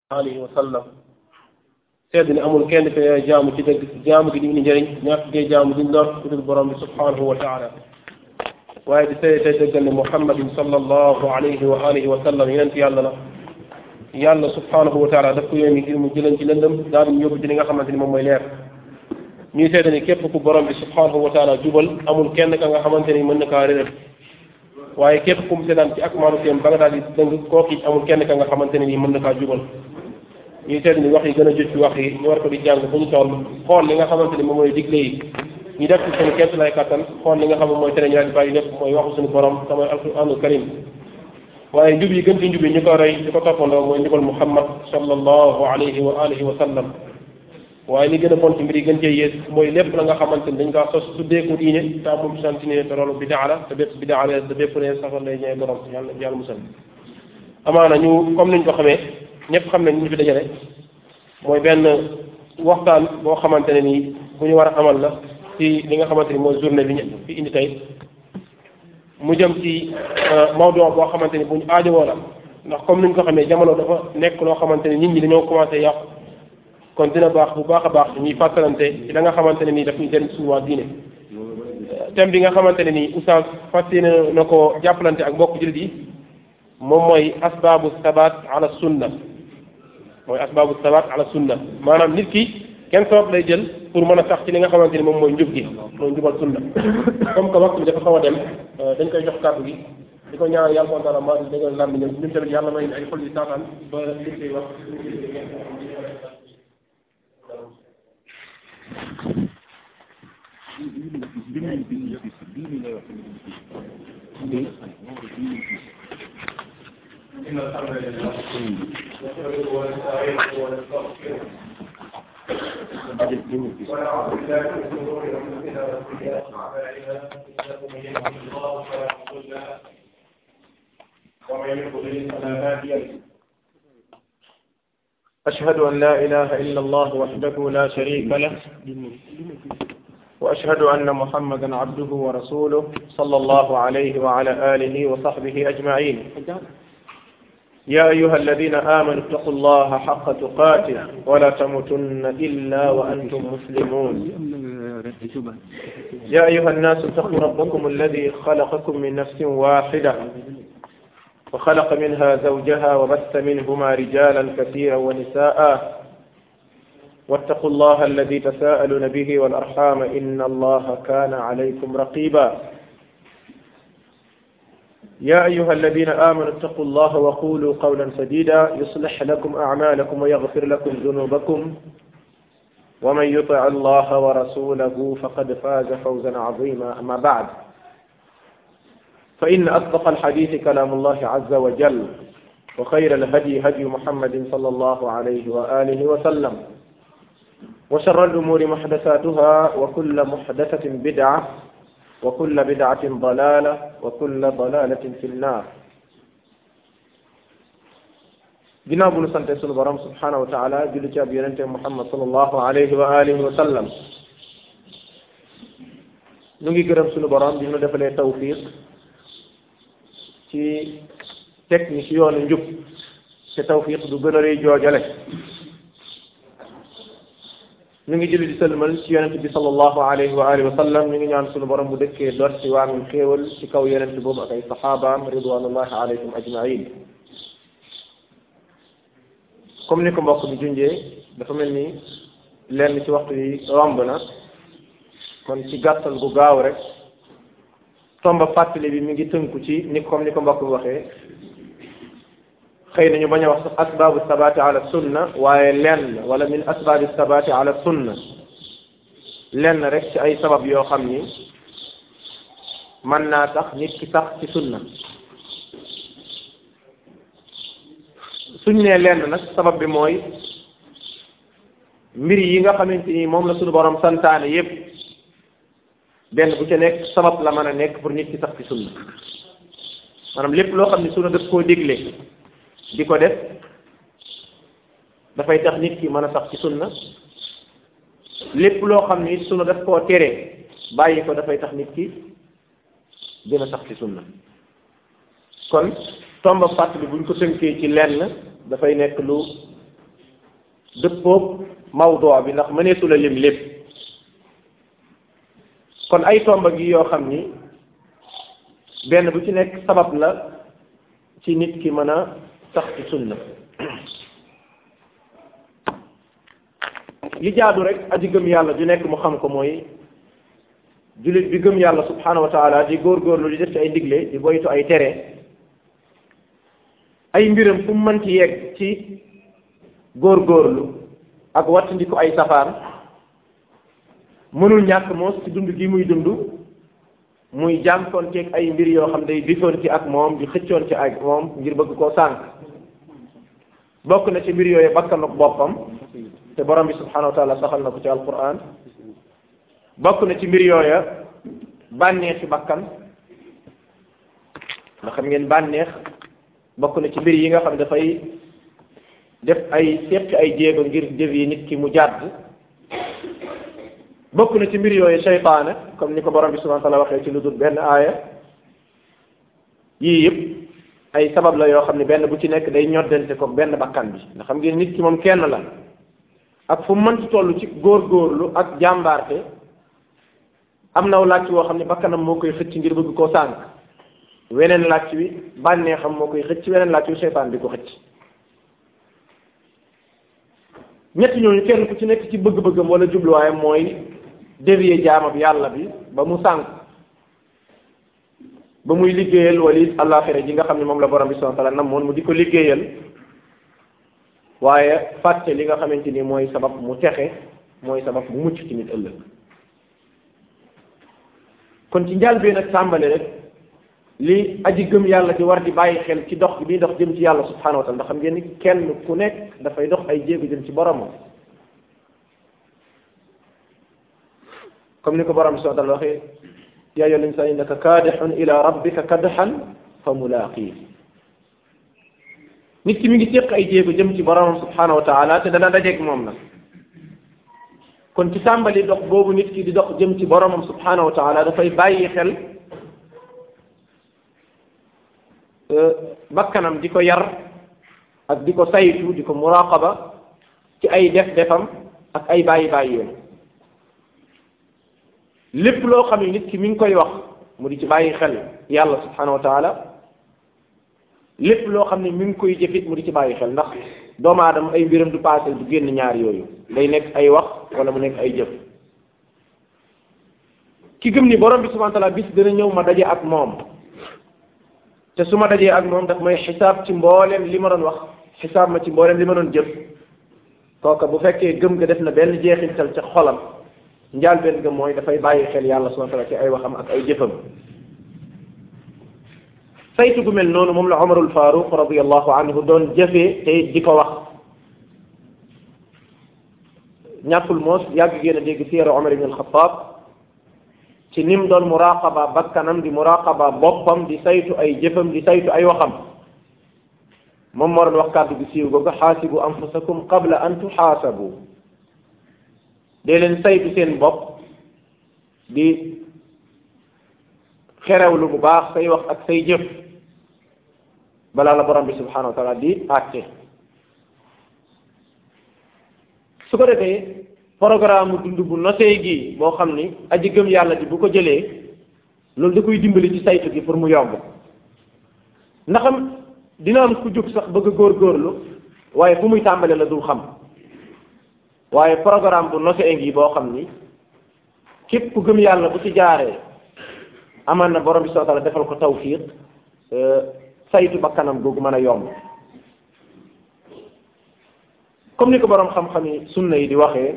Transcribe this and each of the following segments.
alihi wa sallam sedd ni amul kenn ke jaamu ci dëgg jaamu gi di indi njëriñ ñàkk gee jaamu di lor ku dul borom bi subhanahu wa taala waaye di seede tey dëggal ne muhammadin sallallahu alayhi wa alihi wa sallam yonent yàlla la yàlla subhanahu wa taala daf ko yónni ngir mu jëlan ci lëndëm daal di yóbbu ci li nga xamante ni moom mooy leer ñuy seede ni képp ku borom bi subhanahu wa taala jubal amul kenn ka nga xamante ni mën na kaa réeral waaye képp ku mu seetaan ci ak maanu teem ba nga daal di dëng kooki amul kenn ka nga xamante ne nii mën na kaa jubal ñuy seet ni wax yi gën a jot ci wax yi ñu war ko di jàng fu ñu toll xool li nga xamante ni moom mooy digle yi ñu def ci seen képp lay kattan xool li nga xam ne mooy tere ñu daal di bàyyi lépp mooy waxu suñu borom te mooy alquranul karim waaye njub yi gën ci njub yi ñu ko roy di ko toppandoo mooy njubal muhammad sallallahu alayhi wa alihi wa sallam waaye li gën a bon ci mbir yi gën cee yées mooy lépp la nga xamante ni dañ kaa sos tuddee ko diine te amul sant ne te loolu bidaa la te bépp bidaa la te bépp ne safar lay ñëwee borom yàlla yàlla musal amaana ñu comme niñ ko xamee ñëpp xam nañ ñu fi dajale mooy benn waxtaan boo xamante ne nii bu ñu war a amal la ci li nga xamante ni mooy journée bi ñu fi indi tey mu jëm ci mawdu boo xamante ni bu ñu aajowoo la ndax comme niñ ko xamee jamono dafa nekk loo xamante ni nit ñi dañoo commencé yàqu kon dina baax bu baax a baax ñuy fàttalante ci la nga xamante ne nii daf ñu jëriñ suñu waa diine thème bi nga xamante ne nii oustaz fas yéene na ko jàppalante ak mbokk jullit yi moom mooy asbaabu sabat ala sunna mooy asbaabu sabat ala sunna maanaam nit ki kenn sabab lay jël pour mën a sax ci li nga xamante ni moom mooy njub gi mooy njubal sunna comme que waxtu bi dafa xaw a dem dañ koy jox kàddu gi di ko ñaanal yàlla subhanahu wa taala maa di dëggal lam bi ñun ñun tamit yàlla may ay xol yi saataan ba li koy wax إن الحمد لله نحمده ونستعينه ونستغفره ونعوذ بالله من شرور أنفسنا وسيئات أعمالنا إنه من يهده الله فلا مضل له ومن يضلل فلا هادي له أشهد أن لا إله إلا الله وحده لا شريك له وأشهد أن محمدا عبده ورسوله صلى الله عليه وعلى آله وصحبه أجمعين يا أيها الذين آمنوا اتقوا الله حق تقاته ولا تموتن إلا وأنتم مسلمون يا أيها الناس اتقوا ربكم الذي خلقكم من نفس واحدة وخلق منها زوجها وبث منهما رجالا كثيرا ونساء واتقوا الله الذي تساءلون به والأرحام إن الله كان عليكم رقيبا يا أيها الذين آمنوا اتقوا الله وقولوا قولا سديدا يصلح لكم أعمالكم ويغفر لكم ذنوبكم ومن يطع الله ورسوله فقد فاز فوزا عظيما أما بعد فإن أصدق الحديث كلام الله عز وجل وخير الهدي هدي محمد صلى الله عليه وآله وسلم وشر الأمور محدثاتها وكل محدثة بدعة وكل بدعة ضلالة وكل ضلالة في النار ginnaaw bu nu sante sunu borom subhanahu wa taala julli ci ab yonente muhammad salallahu alayhi wa alihi wa sallam ñu ngi gërëm sunu borom bi nu defalee tawfiq ci teg ñi ci yoonu njub te tawfiq du gën a rëy joojale ñu ngi julli di sëlmal ci yonent bi sallallahu alayhi wa alihi wa sallam ñu ngi ñaan sunu borom bu dëkkee dor ci waamim xéewal ci kaw yonent boobu ak ay saxaabaam ridwanullahi alayhim ajmain comme ni ko mbokk bi junjee dafa mel ni lenn ci waxtu yi romb na kon ci gàttal gu gaaw rek tomba fàttali bi mi ngi tënku ci ni comme ni ko mbokk bi waxee xëy na ñu bañ a wax sax asbaabu sabaati ala sunna waaye lenn wala min asbaabi sabaati ala sunna lenn rek ci ay sabab yoo xam ni mën naa tax nit ki sax ci sunna suñ nee lenn nag sabab bi mooy mbir yi nga xamante ni moom la suñu borom santaane yépp benn bu ca nekk sabab la mën a nekk pour nit ki sax ci sunna maanaam lépp loo xam ne sunna daf koo digle di ko def dafay tax nit ki mën a sax ci sunna lépp loo xam ne sunna daf koo tere bàyyi ko dafay tax nit ki dina sax ci sunna kon tomba fàttali buñ ko tënkee ci lenn dafay nekk lu dëppoog mawdoo bi ndax mëneesu la lim lépp kon ay tomba gi yoo xam ni benn bu ci nekk sabab la ci nit ki mën a sax ci sunna li jaadu rek aji gëm yàlla ju nekk mu xam ko mooy jullit bi gëm yàlla subhanahu wa taala di góorgóorlu di def ci ay ndigle di boytu ay tere ay mbiram fu mu mën ci yegg ci góorgóorlu ak wattandi ko ay safaan mënul ñàkk moos ci dund gi muy dund muy jànkoonteeg ay mbir yoo xam day difoon ci ak moom di xëccoon ci ak moom ngir bëgg koo sànq bokk na ci mbir yooyu bakkan ak boppam te borom bi subhanahu wa taala saxal na ko ci alquran bokk na ci mbir yooya bànneexi bakkan nga xam ngeen bànneex bokk na ci mbir yi nga xam dafay def ay seq ay jéego ngir jëf yi nit ki mu jàdd bokk na ci mbir yooyu seytaane comme ni ko borom bi subhanahu wa taala waxee ci lu dul benn aaya yii yëpp ay sabab la yoo xam ne benn bu ci nekk day ñoddante ko benn bakkan bi nga xam ngeen nit ki moom kenn la ak fu mu mënti toll ci góorgóorlu ak jàmbaarte am na làcc woo xam ne bakkanam moo koy xëcc ngir bëgg koo sànq weneen làcc wi bànneexam moo koy xëcc weneen làcc wi seytaan di ko xëcc ñetti ñooñu kenn ku ci nekk ci bëgg-bëggam wala jubluwaayam mooy dévier jaamab yàlla bi ba mu sànq ba muy liggéeyal wali àllaaxira ji nga xam ne moom la borom bi subhanahu wa taala namoon mu di ko liggéeyal waaye fàtte li nga xamante ni mooy sabab mu texe mooy sabab mu mucc ci nit ëllëg kon ci njaal bi nag tàmbali rek li aji gëm yàlla di war di bàyyi xel ci dox bi dox jëm ci yàlla subhanahu wa taala ndax xam ngeen ni kenn ku nekk dafay dox ay jéego jëm ci boromam comme ni ko borom bi subhanahu wa taala waxee yaa ayyuhal insaanu innaka kaadihun ila rabbika kadhan fa mulaqi nit ki mi ngi séq ay jéego jëm ci boromam subhanahu wa taala te dana dajeeg moom nag kon ci tàmbali dox boobu nit ki di dox jëm ci boromam subhanahu wa taala dafay bàyyi xel bakkanam di ko yar ak di ko saytu di ko muraqaba ci ay def defam ak ay bàyyi bàyyi lépp loo xam ne nit ki mi ngi koy wax mu di ci bàyyi xel yàlla subhanahu wa taala lépp loo xam ne mi ngi koy jëfit mu di ci bàyyi xel ndax doomu aadama ay mbiram du paase du génn ñaar yooyu day nekk ay wax wala mu nekk ay jëf ki gëm ni borom bi subhanahu wa taala bis dina ñëw ma daje ak moom te su ma dajee ak moom daf may xisaab ci mbooleem li ma doon wax xisaab ma ci mbooleem li ma doon jëf kooka bu fekkee gëm nga def na benn jeexintal ca xolam njaal benn nga mooy dafay bàyyi xel yàlla subhanahu wa taala ci ay waxam ak ay jëfam saytu gu mel noonu moom la Umarul Faaruq radiyallahu anhu doon jëfee te di ko wax ñàkkul moos yàgg ngeen a dégg siira Umar ibn al-Xattaab ci nim doon muraqaba bakkanam di muraqaba boppam di saytu ay jëfam di saytu ay waxam moom moo doon wax kàddu gi siiw googu xaasibu anfusakum qabla an tuxaasabu dee leen saytu seen bopp di xerewlu bu baax say wax ak say jëf balaa la borom bi subhanahu wa taala di àtte su ko defee programme dund bu nosee gi boo xam ni aji gëm yàlla ji bu ko jëlee loolu da koy dimbali ci saytu gi pour mu yomb ndaxam dina am ku jóg sax bëgg a góorgóorlu waaye fu muy tàmbale la dul xam waaye programme bu nosee ngi boo xam ni képp ku gëm yàlla bu ci jaaree amaan na borom bi subhanahu wa taala defal ko tawfiq saytu ba kanam googu mën a yomb comme ni ko borom xam-xam yi sunna yi di waxee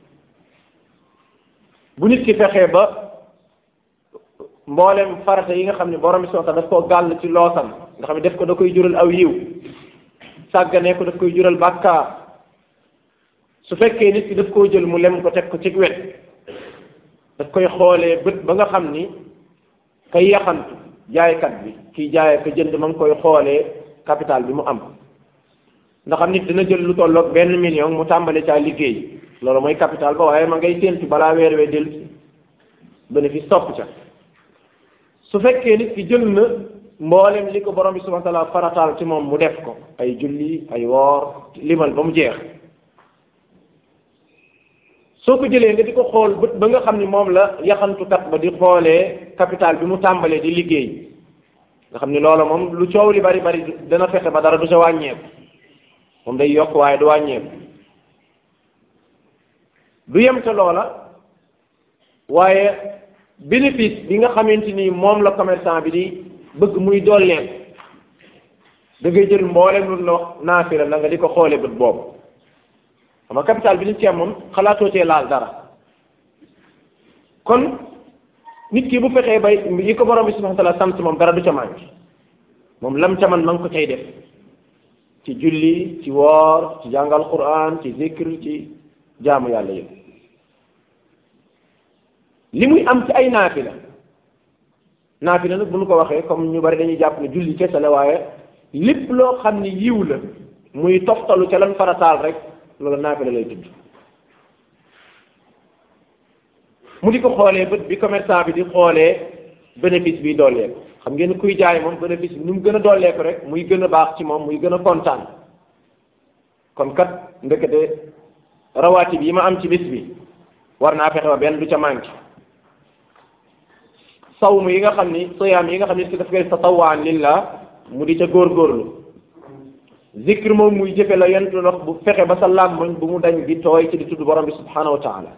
bu nit ki fexee ba mboolem farata yi nga xam ne borom bi subhanahu wa taala daf koo gàll ci loosam nga xam ne def ko da koy jural aw yiw sàgganee ko daf koy jural bàkkaar su fekkee nit ki daf koo jël mu lem ko teg ko ci wet daf koy xoolee bët ba nga xam ni kay yaxantu jaaykat bi kiy jaayee ko jënd ma ngi koy xoolee capital bi mu am ndax am nit dina jël lu tolloog benn million mu tàmbali caa liggéey loolu mooy capital ba waaye ma ngay séentu balaa weer wee del bénéfice topp ca su fekkee nit ki jël na mboolem li ko borom bi subhanahu wa taala farataal ci moom mu def ko ay julli ay woor limal ba mu jeex soo ko jëlee nga di ko xool bët ba nga xam ni moom la yaxantukat ba di xoolee capital bi mu tàmbalee di liggéey nga xam ni loola moom lu coow li bari bari dana fexe ba dara du sa wàññeeku moom day yokk waaye du wàññeeku du yem ca loola waaye bénéfice bi nga xamante ni moom la commerçant bi di bëgg muy dolleeku da ngay jël mboolem lu la wax naafila la nga di ko xoolee bët boobu xam nga capital bi ni ci am moom xalaatoo cee laal dara kon nit ki bu fexee bay yi ko borom bi subhanahu wa taala sant moom dara du ca manqué moom lam ca man ma ngi ko cay def ci julli ci woor ci jàngal quran ci zikr ci jaamu yàlla yëpp li muy am ci ay naafila naafila nag bu ñu ko waxee comme ñu bari dañuy jàpp ne julli kese la waaye lépp loo xam ni yiw la muy toftalu ca lan farataal rek loolu naafila lay tudd mu di ko xoolee bët bi commerçant bi di xoolee bénéfice bi dooleeku xam ngeen kuy jaay moom bénéfice bi nu mu gën a dooleeku rek muy gën a baax ci moom muy gën a kontaan kon kat ndekete rawaati bi yi ma am ci bis bi war naa fexe ba benn du ca manqué sawmu yi nga xam ni soyaam yi nga xam ni si daf koy tatawaan lillah mu di ca góorgóorlu zikr moom muy jëfe la yentu ndox bu fexe ba sa làmmiñ bu mu dañ di tooy ci di tudd borom bi subhanahu wa taala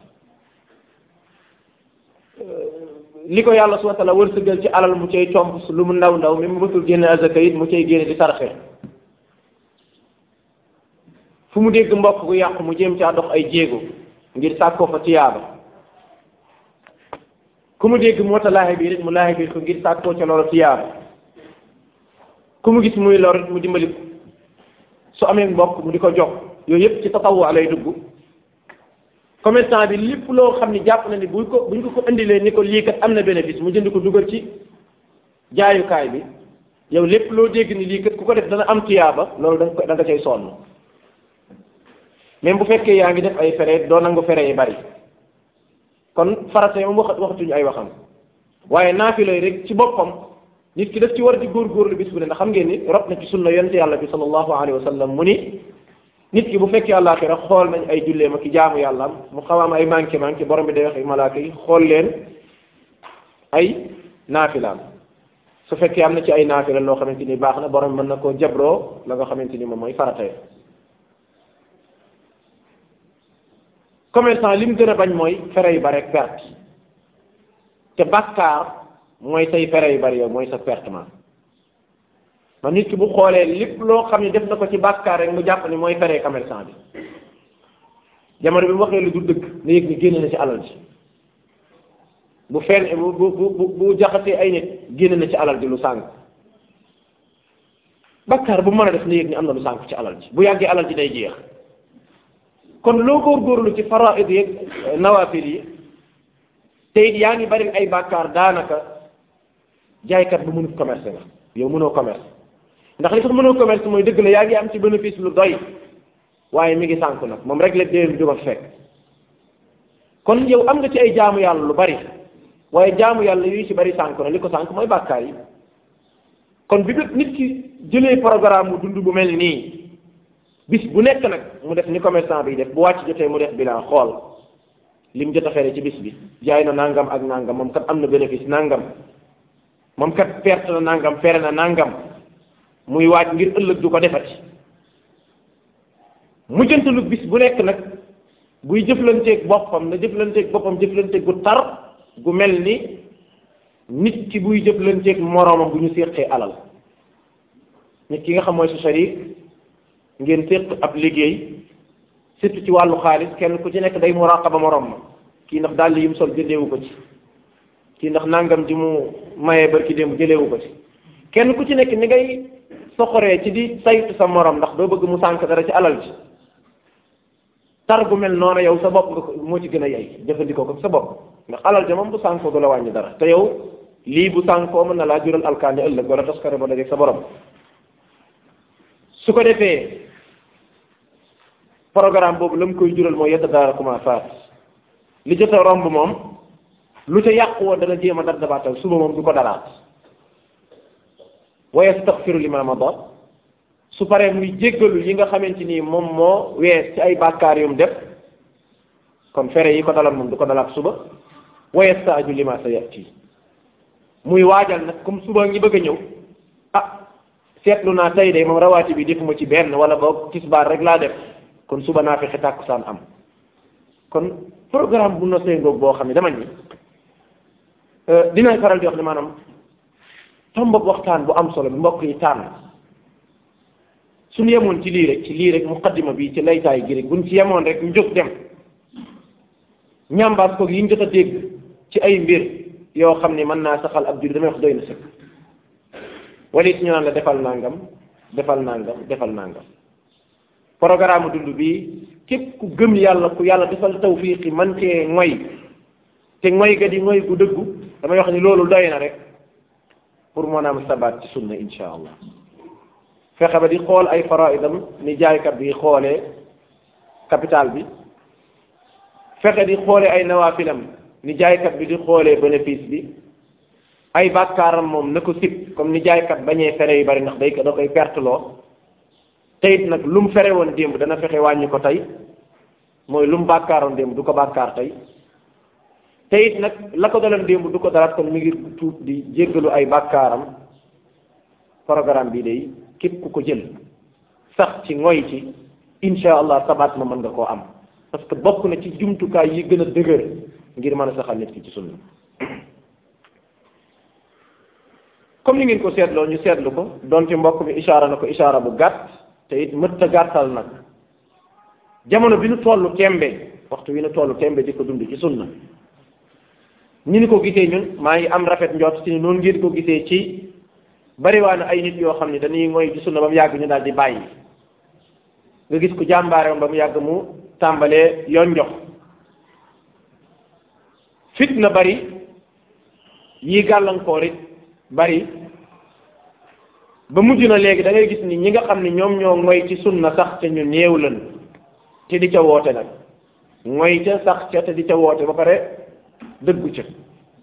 li ko yàlla subhanahu wa taala wërsëgal ci alal mu cay comp lu mu ndaw ndaw mi mu bëtul génne azaka it mu cay génne di sarxe fu mu dégg mbokk gu yàqu mu jéem caa dox ay jéego ngir sàkkoo fa tiyaaba ku mu dégg moo ta laaxe bii rek mu laaxe bii ko ngir sàkkoo ca loolu tiyaaba ku mu gis muy lor it mu dimbali ko su amee mbokk mu di ko jox yooyu yëpp ci tatawu lay dugg commerçant bi lépp loo xam ni jàpp na ni buñ ko buñ ko ko indilee ni ko lii kat am na bénéfice mu jënd ko dugal ci jaayukaay bi yow lépp loo dégg ni lii kat ku ko def dana am tiyaaba loolu da nga ko da nga cay sonn même bu fekkee yaa ngi def ay fere doo nangu fere yi bari kon farata moom wax waxatuñu ay waxam waaye naafila yi rek ci boppam nit ki daf ci war di góorgóorlu bis bu ne ndax xam ngeen ni rot na ci sunna yonent yàlla bi sallallahu alayhi wa sallam mu ni nit ki bu fekkee àllaaxira xool nañ ay julleem ak jaamu yàlla mu xaw am ay manqué manqué borom bi day wax ay malaaka yi xool leen ay naafilaam su fekkee am na ci ay naafila loo xamante ni baax na borom mën na koo jabroo la nga xamante ni moom mooy farata yi commerçant li mu gën a bañ mooy fere yu bari ak perte te bàkkaar mooy say fere yu bari yow mooy sa pertement man nit ki bu xoolee lépp loo xam ne def na ko ci bàkkaar rek mu jàpp ni mooy fere commerçant bi jamono bi mu waxee lu du dëgg na yëg ni génn na ci alal ji bu fen bu bu bu bu jaxasee ay nit génn na ci alal ji lu sànq bàkkaar bu mën a def na yëg ni am na lu sànq ci alal ji bu yàggee alal ji day jeex kon loo góorgóorlu ci faraid yeeg nawafil yi te it yaa ngi bari ay bàkkaar daanaka jaaykat bu mënut commerce nga yow mënoo commerce ndax li tax mënoo commerce mooy dëgg la yaa ngi am ci bénéfice lu doy waaye mi ngi sànku nag moom rek la déwén du ma fekk kon yow am nga ci ay jaamu yàlla lu bari waaye jaamu yàlla yu ci bari sànku na li ko sànk mooy bàkkaar yi kon bi nit ki jëlee programme mu dund bu mel nii bis bu nekk nag mu def ni commerçant bi def bu wàcc jotee mu def bilan xool lim jot a fere ci bis bi jaay na nangam ak nangam moom kat am na bénéfice nangam moom kat perte na nangam fere na nangam muy waaj ngir ëllëg du ko defati mujjantalu bis bu nekk nag buy jëflanteeg boppam na jëflanteeg boppam jëflanteeg gu tar gu mel ni nit ki buy jëflanteeg moroomam bu ñu séqee alal nit ki nga xam mooy su sharik ngeen séq ab liggéey surtout ci wàllu xaalis kenn ku ci nekk day muraqaba morom ma kii ndax daal yim sol jëndeewu ko ci kii ndax nangam ji mu mayee barki démb jëleewu ko ci kenn ku ci nekk ni ngay soxoree ci di saytu sa morom ndax doo bëgg mu sànk dara ci alal ji tar gu mel noonu yow sa bopp nga ko moo ci gën a yey jëfandikoo ko sa bopp ndax alal ja moom bu sànkoo du la wàññi dara te yow lii bu sànkoo mën na laa jural alkaani ëllëg wala taskare ba dajeeg sa borom su ko defee programme boobu la mu koy jural mooy yetta daara kuma faat li jot a romb moom lu ca yàqu woon dana jéem a dar dabaatal suba moom du ko daraat wa yastaxfiru lima mada su paree muy jéggalu yi nga xamante ni moom moo wees ci ay bàkkaar yum def kon fere yi ko daloon moom du ko dalaat suba wa yastaaju lima sa yati muy waajal nag comme suba ngi bëgg a ñëw ah seetlu naa tey de moom rawaati bi defuma ci benn wala boog tisbaar rek laa def kon suba naa fexe tàkkusaan am kon programme bu nosee ngoog boo xam ne dama ni dinañ faral di wax ne maanaam tombab waxtaan bu am solo bi mbokk yi tànn suñu yemoon ci lii rek ci lii rek muqaddima bi ci laytaay gi rek buñ ci yemoon rek ñu jóg dem ñambaas koog yi ñu jot a dégg ci ay mbir yoo xam ne mën naa saxal ab jur damay wax doy na sëkk wala it ñu naan la defal nangam defal nangam defal nangam programme dund bi képp ku gëm yàlla ku yàlla defal tawfiqi man cee ngoy te ngoy ga di ngoy gu dëggu damay wax ni loolu doy na rek pour mën a am sabaat ci sunna insha allah fexe ba di xool ay faraidam ni jaaykat bi xoolee capital bi fexe di xoolee ay nawaafilam ni jaaykat bi di xoolee bénéfice bi ay bàkkaaram moom na ko sib comme ni jaaykat bañee fere yu bari ndax day da koy perteloo te it nag lu mu fere woon démb dana fexe wàññi ko tey mooy lu mu bàkkaaroon démb du ko bàkkaar tey te it nag la ko daloon démb du ko dalaat kon mi ngi tuut di jéggalu ay bàkkaaram programme bi day képp ku ko jël sax ci ngoy ci insha allah sabaat ma mën nga koo am parce que bokk na ci jumtukaay yi gën a dëgër ngir mën a saxal nit ki ci sunna comme ni ngeen ko seetloo ñu seetlu ko donte mbokk mi ishaara na ko ishaara bu gàtt te it mëtta gàttal nag jamono bi nu tollu tembe waxtu wi nu tollu tembe di ko dund ci sunna ñi ni ko gisee ñun maa ngi am rafet njort ci noonu ngeen ko gisee ci bariwaana ay nit yoo xam ne dañuy ngoy ci sunna ba mu yàgg ñu daal di bàyyi nga gis ku jàmbaare ba mu yàgg mu tàmbalee yoon jox fitna bari yi gàllankoor it bari ba mujj na léegi da ngay gis ni ñi nga xam ne ñoom ñoo ngoy ci sunna sax te ñu néew lan te di ca woote nag ngoy ca sax ca te di ca woote ba pare dëggu ca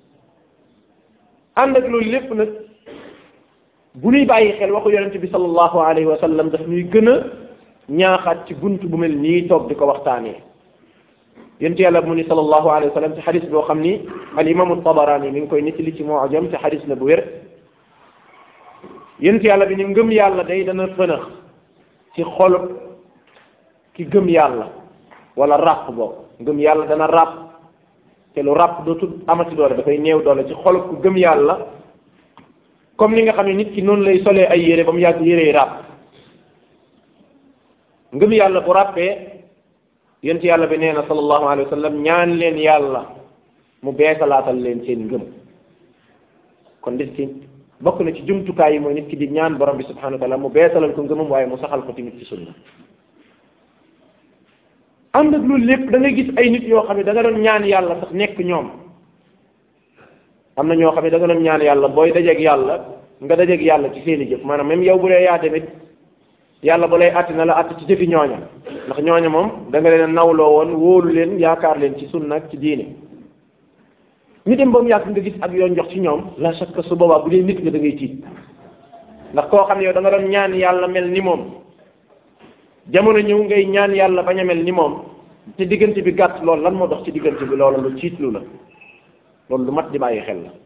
ànd ak loolu lépp nag bu ñuy bàyyi xel waxu yonente bi sallallahu alayhi wa sallam daf ñuy gën a ñaaxaat ci bunt bu mel nii toog di ko waxtaanee yonent yàlla mu ni sallallahu alayhi wa sallam ci xadis boo xam ni al imaamu tabarani mi ngi koy nettali ci mu'jam ci xadis la bu wér yonent yàlla bi ni ngëm yàlla day dana fënax ci xol ki gëm yàlla wala ràpp boo ngëm yàlla dana ràpp te lu ràpp dootul amati doole dafay néew doole ci xol ku gëm yàlla comme ni nga xam ne nit ki noonu lay solee ay yére ba mu yàgg yére yi ràpp ngëm yàlla bu ràppee yonent yàlla bi nee na sallallahu alayhi wa sallam ñaan leen yàlla mu beesalaatal leen seen ngëm kon nit ki bokk na ci jumtukaay yi mooy nit ki di ñaan borom bi subhanahu wa taala mu beesalal ko ngëmam waaye mu saxal ko tamit ci sunna ànd ak loolu lépp da ngay gis ay nit yoo xam ne da nga doon ñaan yàlla sax nekk ñoom am na ñoo xam ne da nga doon ñaan yàlla booy dajeeg yàlla nga dajeeg yàlla ci seeni jëf maanaam même yow bu dee yaa tamit yàlla ba lay àtti na la àtti ci jëfi ñooña ndax ñooña moom da nga leen a nawloo woon wóolu leen yaakaar leen ci sunna ak ci diine ñu dem ba mu yàgg nga gis ak yoon jox ci ñoom la chaque su boobaa bu dee nit nga da ngay tiit ndax koo xam ne yow da nga doon ñaan yàlla mel ni moom jamono ñëw ngay ñaan yàlla bañ a mel ni moom te diggante bi gàtt loolu lan moo dox ci diggante bi loolu lu tiitlu la loolu lu mat di bàyyi xel la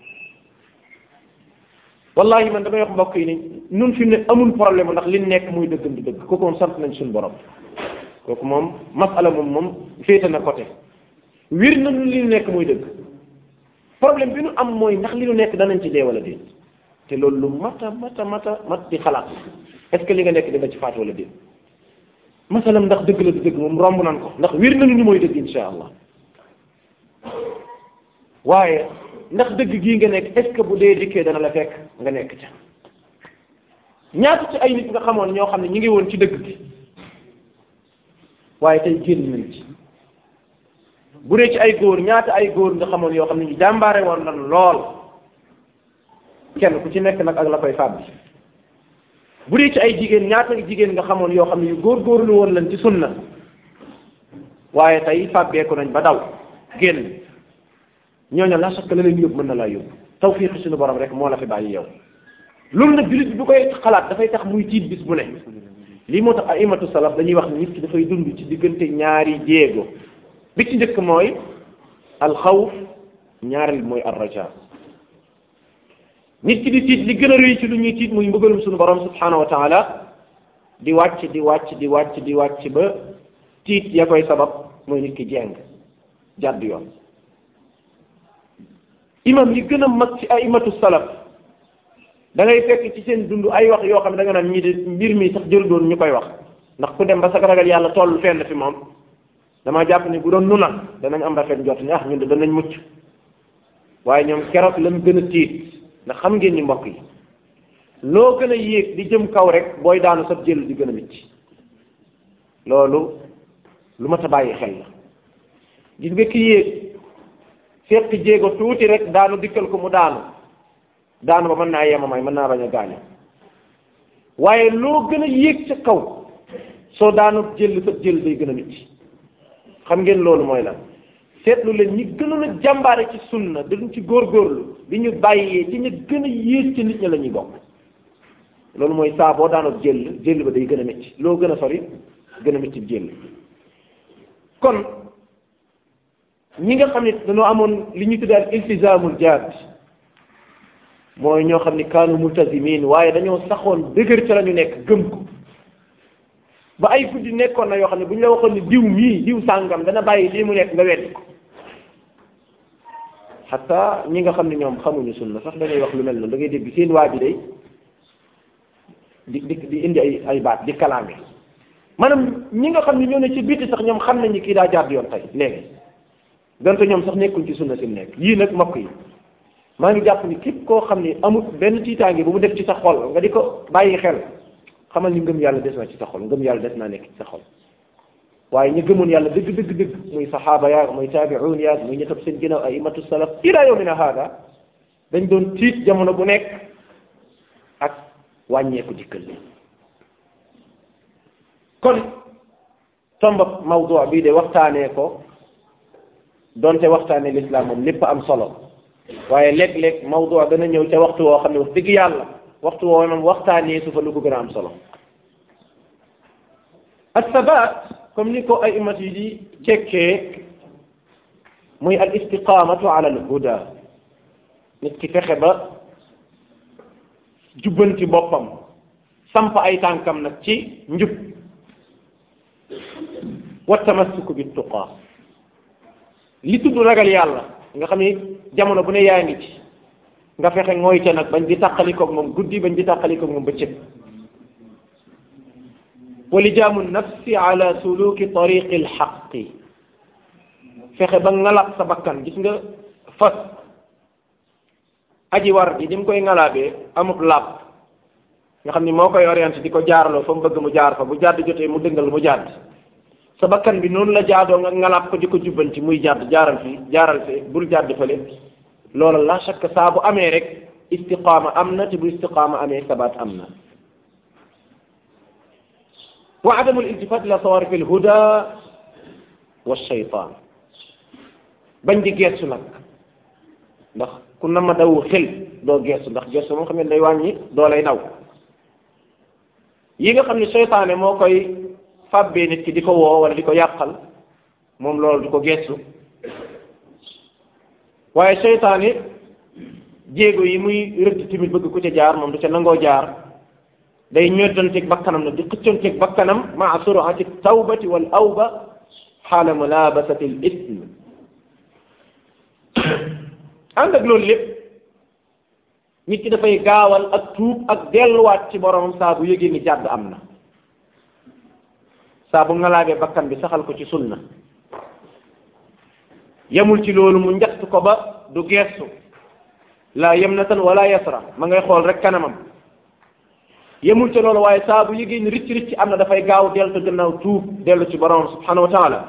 wallahi man damay wax mbokk yi ni nun fi mu ne amul problème ndax li nekk muy dëggam di dëgg kooku moom sant nañ suñu borom kooku moom masala moom moom féete na côté wir na nun li nekk muy dëgg problème bi nu am mooy ndax li nu nekk danañ ci dee wala déet te loolu lu mata mata mata mat di xalaat est-ce que li nga nekk dina ci faat wala déet masalam ndax dëgg la du dëgg moom romb nan ko ndax wir nañu ni mooy dëgg insha allah waaye ndax dëgg gii nga nekk est ce que bu dee dikkee dana la fekk nga nekk ca ñaata ci ay nit nga xamoon ñoo xam ne ñu ngi woon ci dëgg gi waaye tey génn nañ ci bu dee ci ay góor ñaata ay góor nga xamoon yoo xam ne ñu jàmbaare woon lan lool kenn ku ci nekk nag ak la koy fàbbi bu dee ci ay jigéen ñaata jigéen nga xamoon yoo xam ne yu góor-góorlu woon lan ci sunna waaye tey fàbbeeku nañ ba daw génn ñooñu la sax la leen yóbbu mën na laa yóbbu tawfiq suñu borom rek moo la fi bàyyi yow loolu nag jullit bi bu koy xalaat dafay tax muy tiit bis bu ne lii moo tax aimatu salaf dañuy wax nit ki dafay dund ci diggante ñaari jéego bi ci njëkk mooy alxawf ñaareel mooy arraja nit ki di tiit li gën a rëy ci lu ñuy tiit muy mbugalum suñu borom subhanahu wa taala di wàcc di wàcc di wàcc di wàcc ba tiit ya koy sabab mooy nit ki jeng jàdd yoon imam yi gën a mag ci ay imatu salaf da ngay fekk ci seen dund ay wax yoo xam ne da nga naan ñii de mbir mi sax jël doon ñu koy wax ndax ku dem ba sa ragal yàlla toll fenn fi moom dama jàpp ni bu doon nu la danañ am rafet njot ni ah ñun de danañ mucc waaye ñoom keroog lañ gën a tiit ndax xam ngeen ni mbokk yi loo gën a yéeg di jëm kaw rek booy daanu sab jël di gën a mitti loolu lu ma ta bàyyi xel la gis nga ki yéeg fekk jéego tuuti rek daanu dikkal ko mu daanu daanu ba mën naa yemamay mën naa bañ a gaañu waaye loo gën a yéeg ca kaw soo daanu jël sab jël day gën a mitti xam ngeen loolu mooy lan seetlu leen ñi gënoon a jàmbaare ci sunna dañ ci góorgóorlu di ñu bàyyee ci ñu gën a yées ci nit ñi la ñuy bokk loolu mooy saa boo daanoo jël jël ba day gën a métti loo gën a sori gën a métti jël kon ñi nga xam ne dañoo amoon li ñu tuddee al iltizaamul jaad mooy ñoo xam ni kaanu multazimin waaye dañoo saxoon dëgër ca la ñu nekk gëm ko ba ay guddi nekkoon na yoo xam ne bu ñu la waxoon ni diw mii diw sàngam dana bàyyi lii mu nekk nga weddi ko xataa ñi nga xam ne ñoom xamuñu sunna sax dañuy wax lu mel noonu da ngay dégg seen waa ji day di di di indi ay ay baat di kalaame maanaam ñi nga xam ne ñoo ne ci biti sax ñoom xam nañu kii daa jàdd yoon tey léegi donte ñoom sax nekkuñ ci sunna si nekk yii nag mbokk yi maa ngi jàpp ni képp koo xam ni amul benn tiitaange bu mu def ci sa xol nga di ko bàyyi xel xamal ni ngëm yàlla des na ci sa xol ngëm yàlla des naa nekk ci sa xol waaye ñu gëmoon yàlla dëgg dëgg dëgg muy saxaaba yaag muy taabi'un yaag muy ñettab seen ginnaaw ay imatu salaf ila yawmina haada dañ doon tiit jamono bu nekk ak wàññeeku dikkal li kon tombab mawdu bii de waxtaanee ko donte waxtaanee l'islam moom lépp am solo waaye léeg-léeg mawdu dana ñëw ca waxtu woo xam ne wax dëgg yàlla waxtu woo moom waxtaanee su fa lu ko gën a am solo assabaat comme ni ko ay imat yi di cekkee muy al istiqamatu ala al huda nit ki fexe ba jubbanti boppam samp ay tànkam nag ci njub wa tamassuku bi tuqaa li tudd ragal yàlla nga xam ni jamono bu ne yaa ngi ci nga fexe ngooy ca nag bañ di tàqalikoog moom guddi bañ di tàqalikoog moom bëccëg wa lijaamu nafsi ala suluki tariqi alxaqi fexe ba ngalab sa bakkan gis nga fas aji war ji di mu koy ngalaabee amub laab nga xam ni moo koy orienté di ko jaaraloo fa mu bëgg mu jaar fa bu jàdd jotee mu dëngal mu jàdd sa bakkan bi noonu la jaadoo nga ngalaab ko di ko jubbanti muy jàdd jaaral fii jaaral fii bul jàdd fële loola la chaque saa bu amee rek istiqaama am na te bu istiqaama amee sabaat am na wa adamu iltifat ila tawarif alhuda wa shaytan bañ di geestu nag ndax ku na ma daw xel doo geestu ndax geestu moom xam ne day wàññi doo lay daw yi nga xam ne seytaane moo koy fàbbee nit ki di ko woo wala di ko yàqal moom loolu di ko geestu waaye seytaane jéego yi muy rëdd tamit bëgg ku ca jaar moom du ca nangoo jaar day ñoddanteeg bakkanam nag di xëccanteeg bakkanam maa surati tawbati wal awba xaala mulabasati l ism ànd ak loolu lépp nit ki dafay gaawal ak tuub ak delluwaat ci boromam saa bu yëgee ni jàdd am na saa bu ngalaabee bakkan bi saxal ko ci sunna yemul ci loolu mu njatt ko ba du geestu la yamnatan wala yasra ma ngay xool rek kanamam yemul ci loolu waaye saa bu yëgee ni ricc ricc am na dafay gaaw dellu te gannaaw tuub dellu ci borom subhanahu wa taala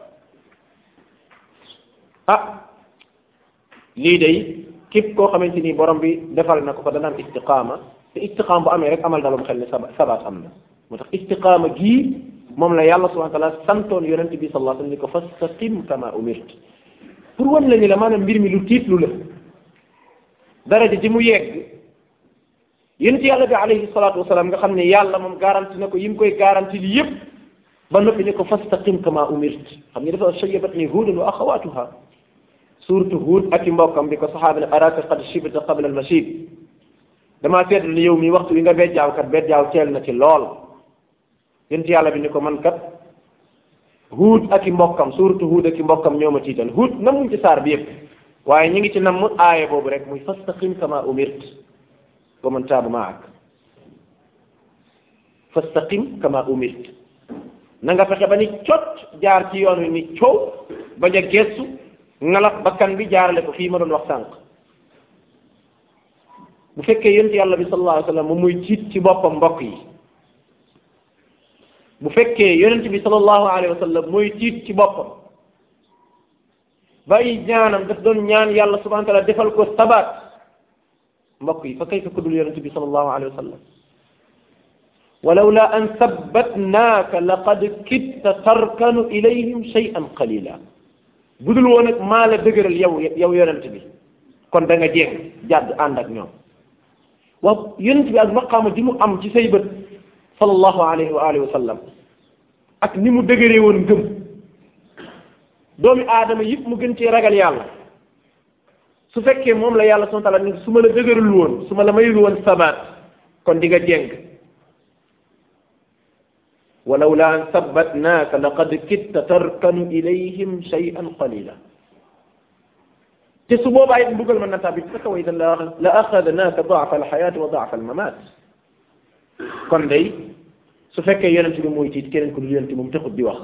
ah lii day képp koo xamante ni borom bi defal na ko ko dana am istiqaama te istiqaama bu amee rek amal dalum xel ne saba sabaat am na moo tax istiqaama gii moom la yàlla subhanahu wa taala santoon yonente bi sallallahu alayhi wa sallam ni ko fastaqim kama umirt pour wan la ni la maanaam mbir mi lu tiitlu la daraja ji mu yegg yonent yàlla bi alayhi salaatu wasalaam nga xam ne yàlla moom garanti na ko yi mu koy garanti li yépp ba noppi ne ko fastaqim kama umirt xam nga dafa shayyabat ni huudun wa axawatuha surtout huud ak i mbokkam bi ko saxaaba ne araka qad shibta qabla al mashib damaa seetlu ni yow mi waxtu wi nga bejjaaw kat bejjaaw teel na ci lool yent yàlla bi ni ko man kat huud ak i mbokkam surtout huud ak i mbokkam ñoo ma tiital huud namuñ ci saar bi yëpp waaye ñu ngi ci namm aaya boobu rek muy fastaqim kama umirt wa man taaba maak fastaqim kama umirt na nga fexe ba ni cot jaar ci yoon wi ni coow bañ a gestu ngalaf bakkan bi jaarale ko fii ma doon wax sànq bu fekkee yonent yàlla bi sallallahu alayhi wa sallam moom muy tiit ci boppam mbokk yi bu fekkee yonent bi sallallahu alayhi wa sallam mooy tiit ci boppam bàyyi ñaanam daf doon ñaan yàlla subhanahu wa taala defal ko sabaat mbokk yi fa kayfa ku dul yonent bi sallallahu alayhi wa sallam walawla an sabbatnaaka laqad kitta tarkanu ilayhim shay'an qalila bu dul woon ak maa la dëgëral yow yow yonent bi kon da nga jéem jàdd ànd ak ñoom waaw yonent bi ak maqaama ji mu am ci say bët sallallahu alayhi wa alihi wa sallam ak ni mu dëgëree woon ngëm doomi aadama yëpp mu gën cee ragal yàlla su fekkee moom la yàlla subhanahu wa taala ni su ma la dëgërul woon su ma la mayul woon sabaat kon di nga jéng walawla an sabbatnaaka laqad kitta tarkanu ilayhim shay'an qalila te su boobaa it mbugal mën na tàbbi sa kaw itam la la axadnaaka daafa alxayaati wa daafa almamaat kon day su fekkee yonent bi mooy tiit keneen ku dul yonent moom taxut di wax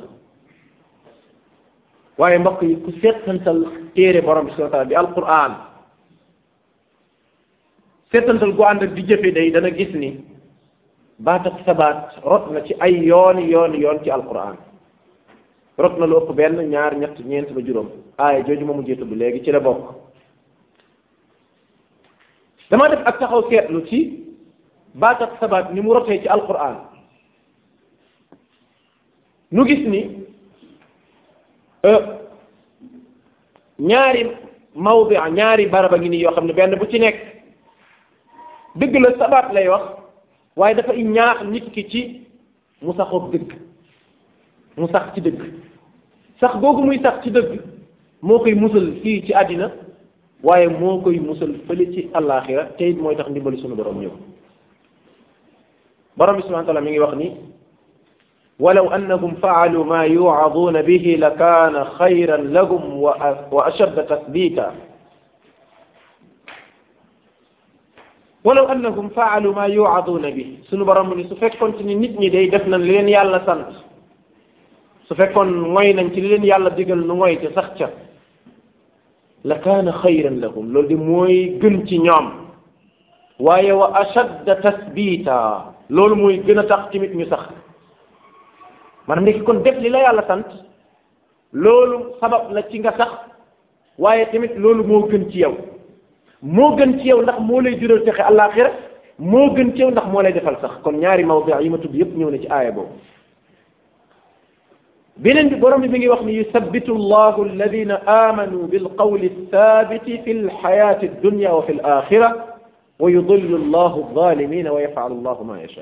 waaye mbokk yi ku seetantal téere borom bi subhanahu wa taala bi alquran seetantal gu ànd ak di jëfe day dana gis ni baat ak sabaat rot na ci ay yooni yooni yoon ci alquran rot na lu ëpp benn ñaar ñett ñeent ba juróom aaya jooju ma mujjee tudd léegi ci la bokk dama def ak taxaw seetlu ci baat ak sabaat ni mu rotee ci alquran nu gis ni ñaari mawdi ñaari baraba ngi nii yoo xam ne benn bu ci nekk dëgg la sabaat lay wax waaye dafa ñaax nit ki ci mu saxoog dëgg mu sax ci dëgg sax googu muy sax ci dëgg moo koy musal fii ci àddina waaye moo koy musal fële ci àllaaxira te it mooy tax ndimbali sunu borom ñëw borom bi subhanahu wa taala mi ngi wax ni walaw annahum faalu ma yucaduuna bihi la kaana xayran lahum wa ashadda tasbita walaw annahum faalu ma yucaduuna bihi sunu borom ni su fekkoon ni nit ñi day def nañ li leen yàlla sant su fekkoon mooy nañ ci li leen yàlla digal nu mooy te sax ca la kaana xayran lahum loolu di mooy gën ci ñoom waaye wa ashadda tasbita loolu mooy gën a tax tamit ñu sax maanaam nekk kon def li la yàlla sant loolu sabab la ci nga sax waaye tamit loolu moo gën ci yow moo gën ci yow ndax moo lay jural texe àllaaxira moo gën ci yow ndax moo lay defal sax kon ñaari mawdi yi ma tudd yépp ñëw na ci aaya boobu beneen bi borom bi mi ngi wax ni yusabbitu allahu alladina amanu bilqawli thabiti fi lxayati addunya wa fi alaxira wa yudillu allahu alzalimina wa yafalu allahu ma yasha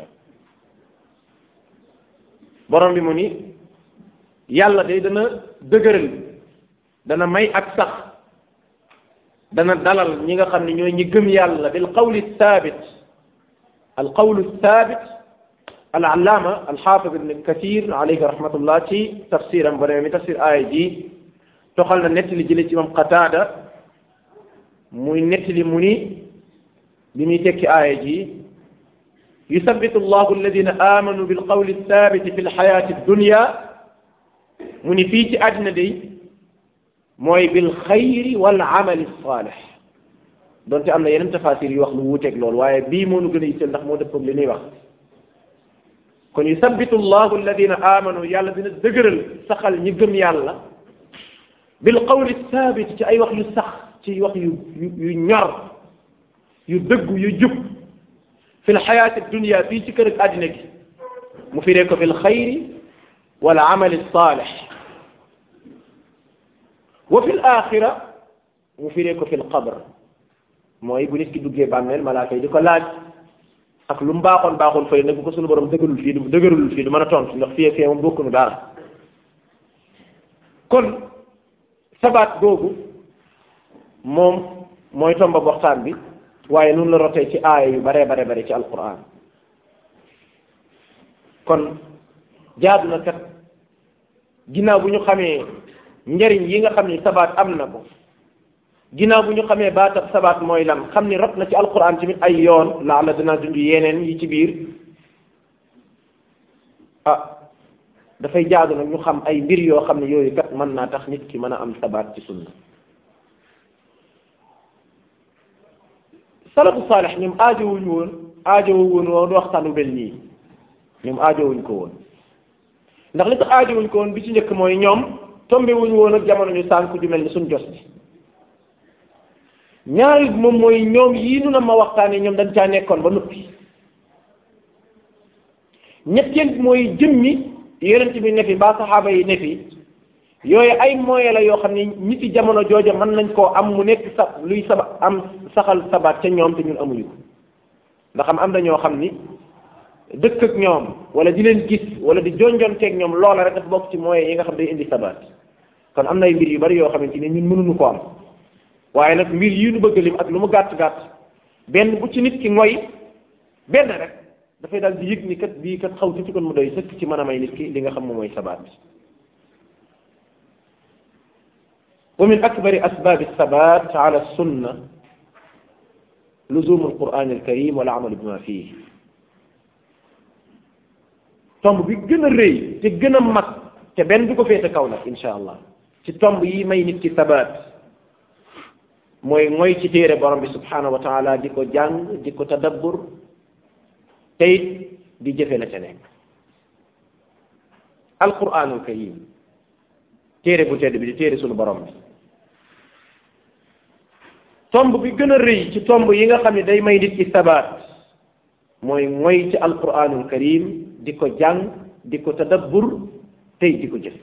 borom bi mu ni yàlla day dana dëgëral dana may ak sax dana dalal ñi nga xam ne ñooy ñi gëm yàlla bilqawli thabit alqawlu thabit alallaama alxaafid ibn kathir alayhi rahmatullah ci tafsiram ba mi tafsir aaya ji toxal na nettali jële ci imam qataada muy nettali mu ni li muy tekki aaya ji yusabbitu allahu alladina amanu bilqawli thabiti fi lxayati dunya mu ni fii ci àddina day mooy bilxayri wal amali salih donte am na yeneen tafasir yu wax lu wuuteeg loolu waaye bii moo nu gën a yitteel ndax moo dëppoog li ñuy wax kon yusabbitu llahu alladina amanu yàlla dina dëgëral saxal ñi gëm yàlla bil qawli thabit ci ay wax yu sax ci wax yu yu ñor yu dëggu yu jub fi l xayaati dunia fii ci kër ak àddina gi mu firee ko fi l xayri wal amali saalix wa fi l axira mu firee ko fi l qabr mooy bu nit ki duggee bàmmeel malaaka yi di ko laaj ak lu mu baaxoon baaxoon fële nag bu ko suñu borom dëgërul fii du dëgërul fii du mën a tontu ndax fii ak fii moom bokkunu dara kon sabaat googu moom mooy tomba waxtaan bi waaye nun la rotee ci aaya yu bare bare bare ci alquran kon jaadu na kat ginnaaw bu ñu xamee njariñ yi nga xam ni sabaat am na ko ginnaaw bu ñu xamee baatab sabaat mooy lan xam ni rot na ci alquran tamit ay yoon laa la dinaa dund yeneen yi ci biir ah dafay jaadu nag ñu xam ay mbir yoo xam ne yooyu kat mën naa tax nit ki mën a am sabaat ci sunna salafu saalix ñoom aajowuñ woon aajowuñ woon waxtaan wu mel nii ñoom aajowuñ ko woon ndax li tax aajowuñ ko woon bi ci njëkk mooy ñoom tombe wuñ woon ak jamono ñu sànk ju mel ni suñ jos bi ñaari moom mooy ñoom yii nu na ma waxtaanee ñoom dañ caa nekkoon ba noppi ñetteel mooy jëmmi yonent bi ne fi ba saxaaba yi ne fi yooyu ay moyen la yoo xam ne ñi ci jamono jooja mën nañ koo am mu nekk sa luy saba am saxal sabaat ca ñoom te ñun amuñu ko ndax am am na ñoo xam ni dëkk ak ñoom wala di leen gis wala di jonjonteeg ñoom loola rek dafa bokk ci moyen yi nga xam day indi sabaat kon am na ay mbir yu bari yoo xamante ni ñun mënuñu ko am waaye nag mbir yi ñu bëgg lim ak lu mu gàtt gàtt benn bu ci nit ki ngoy benn rek dafay daal di yëg ni kat bii kat xaw ci kon mu doy sëkk ci mën a may nit ki li nga xam moom mooy sabaat wa min akbari asbaabi sabaat ala sunna luzum alquran alkarim wal amal bima fihi tomb bi gën a rëy te gën a mag te benn du ko féete kaw nag insha allah ci tomb yi may nit ki sabaat mooy mooy ci téere borom bi subhanahu wa taala di ko jàng di ko tadabbur te it di jëfe la ca nekk alquranul karim téere bu tedd bi di téere sunu borom bi tomb bi gën a rëy ci tomb yi nga xam ne day may nit ki sabaat mooy mooy ci alquranul karim di ko jàng di ko tadabbur tey di ko jëf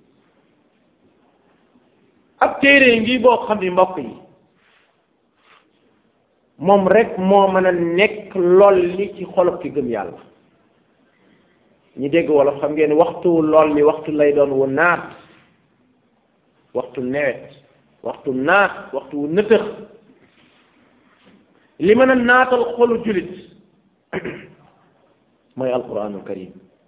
ab téere ngi boo xam ni mbokk yi moom rek moo mën a nekk lool li ci xolob ki gëm yàlla ñi dégg wolof xam ngeen waxtu lool mi waxtu lay doon wu naat waxtu nawet waxtu naat waxtu wu nëtëx li mën a naatal xolu julit mooy alquranul karim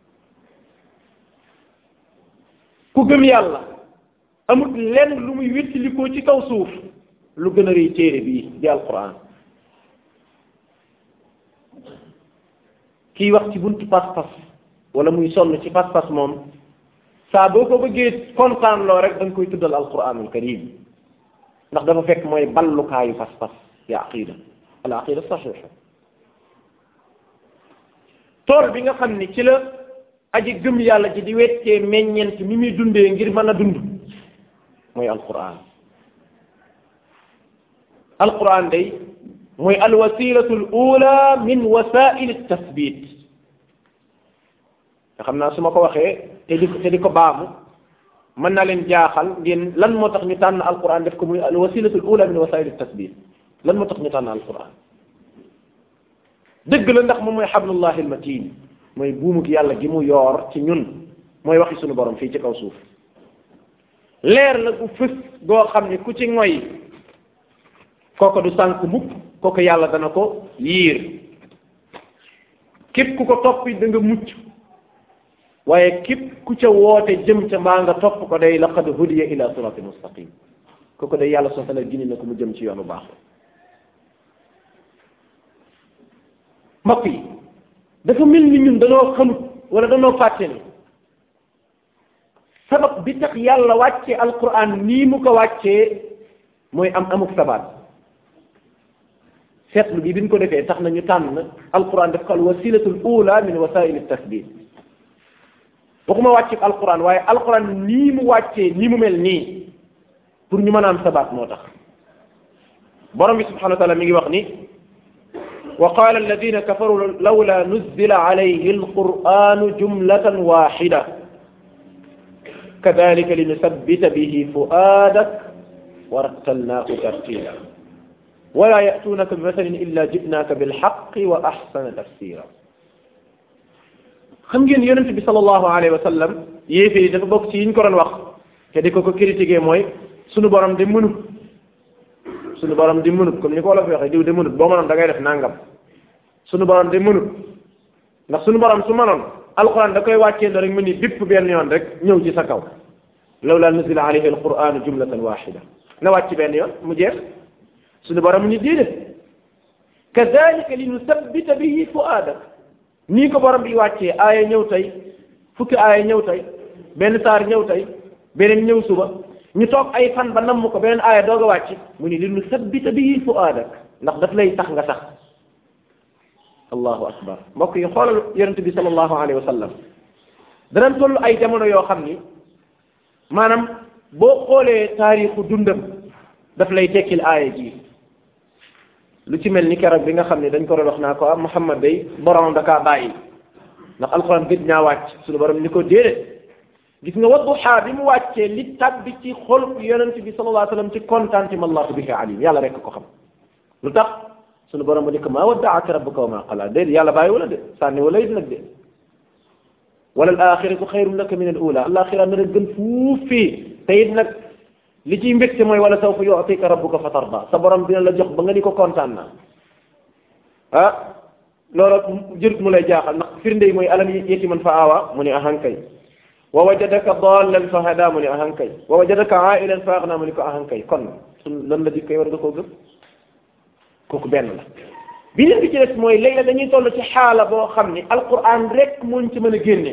ku gëm yàlla amut lenn lu muy wéttalikoo ci kaw suuf lu gën a rëy téere bii di alquran kiy wax ci buntu pas-pas wala muy sonn ci pas-pas moom saa boo ko bëggee kontaan loo rek da nga koy tuddal alquranul karim ndax dafa fekk mooy ballukaayu pas-pas ya aqida al aqida saxixa tool bi nga xam ni ci la aji gëm yàlla ji di weccee meññeent mi muy dundee ngir mën a dund mooy alquran alquran day mooy alwasilatu al ula min wasail tasbit nga xam naa su ma ko waxee te di te di ko baamu mën naa leen jaaxal ngeen lan moo tax ñu tànn alquran def ko muy alwasilatu al ula min wasail tasbit lan moo tax ñu tànn alquran dëgg la ndax moom mooy xablullahi almatin mooy buumuk yàlla gi mu yoor ci ñun mooy waxi sunu borom fii ci kaw suuf leer la gu fës goo xam ne ku ci ngoy kooko du sànk mukk kooko yàlla dana ko yiir képp ku ko toppi da nga mucc waaye képp ku ca woote jëm ca mbaa nga topp ko day laqad hudiya ila sirati mustaqim kooko day yàlla soo tala gini na ko mu jëm ci yoonu baax mbokk yi dafa mel ni ñun danoo xamut wala danoo fàtte ni sabab bi tax yàlla wàcce alquran nii mu ko wàccee mooy am amuk sabaat seetlu bi bi ñu ko defee tax na ñu tànn alquran def ko al wasilatul ula min wasail tasbit waxuma wàcce alquran waaye alquran nii mu wàccee nii mu mel nii pour ñu mën a am sabaat moo tax borom bi subhanahu wa taala mi ngi wax ni وقال الذين كفروا لولا نزل عليه القرآن جملة واحدة كذلك لنثبت به فؤادك ورتلناه ترتيلا wala yatuunaka bi masalin illa jitnaaka bilxaqi wa axsana tafsira xam ngeen yonente bi sallallahu alayhi wa sallam yéefee yi dafa bokk ci yiñ ko doon wax te di ko ko critiquer mooy sunu borom di mënut sunu borom di mënut comme ni ko wolof waxee diw di mënut boo mënoon da ngay def nangam sunu borom di mënut ndax sunu borom su mënoon alquran da koy wàccee rek mu ni bipp benn yoon rek ñëw ci sa kaw lawla nuzila alayhi alquranu jumlatan waxida na wàcc benn yoon mu jeex sunu borom mu ni déedéet kadalika li nusabbita bihi fuaadak nii ko borom bi wàccee aaya ñëw tey fukki aaya ñëw tey benn saar ñëw tey beneen ñëw suba ñu toog ay fan ba namm ko beneen aaya doog a wàcc mu ni li nusabbita bihi fuaadak ndax daf lay tax nga sax allahu akbar mbokk yi xoolal yonente bi sallallahu alayhi wa sallam danañ toll ay jamono yoo xam ni maanaam boo xoolee taarixu dundam daf lay tekkil aaya ji lu ci mel ni keroog bi nga xam ne dañ ko doon wax naa ko ah Muhammad day borom da kaa bàyyi ndax alxuraan gëj ñaa wàcc suñu borom ni ko déedéet gis nga wadduha bi mu wàccee li tabbi ci xol yonente bi sallallahu alayhi wa sallam ci contentement allahu bihi alim yàlla rek ko xam lu tax sunu borom ba ni ko maa waddaaka rabbuka wa maa qala déedéet yàlla bàyyi wala de sànni wala it nag de wala al axiratu xayrun laka min al ula alaxira na gën fuuf fii te it nag li ciy mbégte mooy wala sawfa yu'tika rabbuka fa tarda sa borom dina la jox ba nga ni ko kontaan naa ah loolu jërut mu lay jaaxal ndax firnde yi mooy alam yetiman fa aawa mu ne ahankay wa wajadaka dallan fa hada mu ne ahankay wa wajadaka ailan fa agna mu ne ko ahankay kon sun lan la dikkay war nga koo gëm kooku benn la beneen bi ci des mooy léegi dañuy toll ci xaala boo xam ni alquran rek muñ ci mën a génne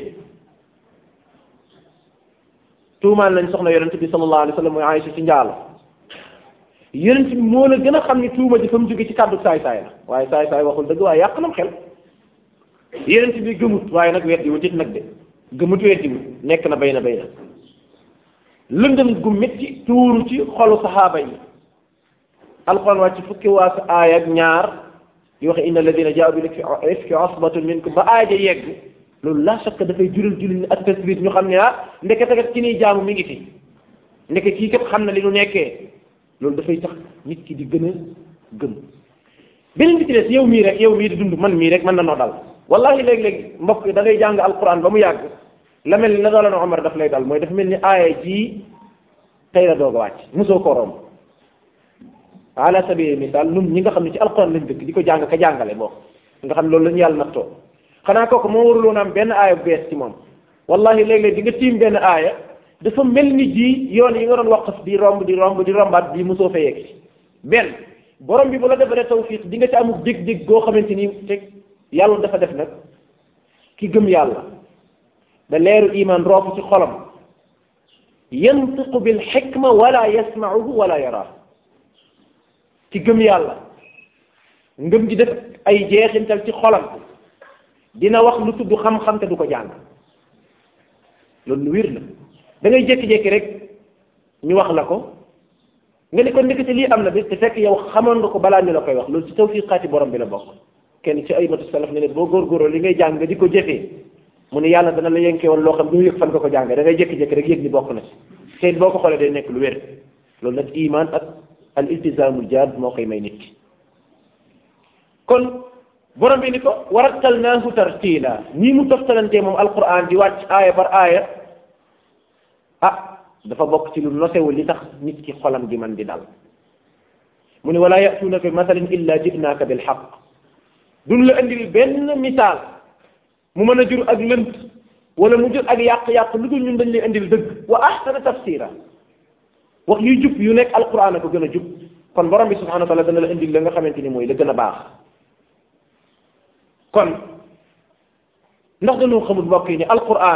tuumaal nañ soxna yonente bi sallallahu alayhi wa sallam mooy Aïcha ci njaalo yonent bi moo la gën a xam ni tuuma ji fa mu jóge ci kàddu saay saay la waaye saay saay waxul dëgg waaye yàq nam xel yonent bi gëmut waaye nag weddi wut it nag de gëmut weddi wut nekk na bay na bay na lëndëm gu métti tuuru ci xolu saxaaba yi alquran wàcc fukki waas aaya ak ñaar di waxe inna alladina jaaw bil ifki asbatun minkum ba aaya ja yegg loolu la shakka dafay jural jullit ñi ak tasbit ñu xam ne ah ndekete kat ki niy jaamu mi ngi fi ndeke kii kat xam na li nu nekkee loolu dafay tax nit ki di gën a gëm beneen bi ci des yow mii rek yow mii di dund man mii rek mën na noo dal wallahi léeg-léeg mbokk da ngay jàng alquran ba mu yàgg la mel ni la daloon Omar daf lay dal mooy dafa mel ni aaya ji tey la doog a wàcc mosoo ko romb ala sabili misaal nun ñi nga xam ne ci alquran lañ dëkk di ko jàng ka jàngale boo nga xam loolu la ñu yàlla nattoo xanaa kooku moo waruloon am benn aaya bu bees ci moom wallahi léeg-léeg di nga tiim benn aaya dafa mel ni ji yoon yi nga doon waqf di romb di romb di rombaat bi mosoo fa yegg ci benn borom bi bu la defalee tawfiq di nga ci amul dég-dég goo xamante ni te yàlla dafa def nag ki gëm yàlla da leeru iman roofu ci xolam yantiqu bil xikma wala yasmauhu wala yaraahu ci gëm yàlla ngëm gi def ay jeexintal ci xolam dina wax lu tudd xam-xam te du ko jàng loolu lu wér la da ngay jékki-jékki rek ñu wax la ko nga ni ko ndekete lii am na bi te fekk yow xamoon nga ko balaa ñu la koy wax loolu ci tawfiqaati borom bi la bokk kenn ci ay matu salaf ne ne boo góorgóorloo li ngay jàng nga di ko jëfee mu ne yàlla dana la yenkee woon loo xam doo yëg fan nga ko jàngee da ngay jékki-jékki rek yëg ni bokk na ci te boo ko xoolee day nekk lu wér loolu nag iman ak al iltizaamul jaad moo koy may nit ki kon borom bi ni ko warattalnaahu tartiila nii mu toftalantee moom alquran di wàcc aaya par aaya ah dafa bokk ci lu nosewul li tax nit ki xolam di man di dal mu ne wala yatuunaka bi masalin illa jibnaaka bil xaq duñ la indil benn misaal mu mën a jur ak lënt wala mu jur ak yàq-yàq lu dul ñun dañ lay indil dëgg wa ahsana tafsira wax yuy jub yu nekk alquran a ko gën a jub kon borom bi subhanahu wa taala dana la indil la nga xamante ni mooy la gën a baax kon ndax dañoo xamul mbokk yi ni alquran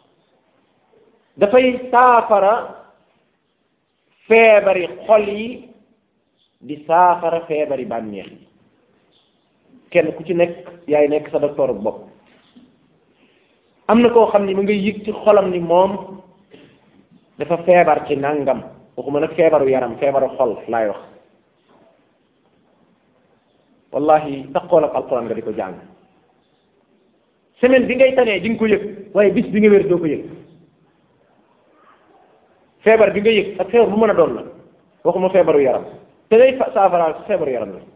dafay saafara feebari xol yi di saafara feebari bànneex yi kenn ku ci nekk yaay nekk sa docteur bopp am na koo xam ni mu ngay yëg ci xolam ni moom dafa feebar ci nangam waxuma nag feebaru yaram feebaru xol laay wax wallahi taxool ak alquran nga di ko jàng semaine bi ngay tanee di nga ko yëg waaye bis bi nga wér doo ko yëg feebar bi nga yëg ak feebar bu mën a doon la waxuma feebaru yaram te day saafaraal feebaru yaram la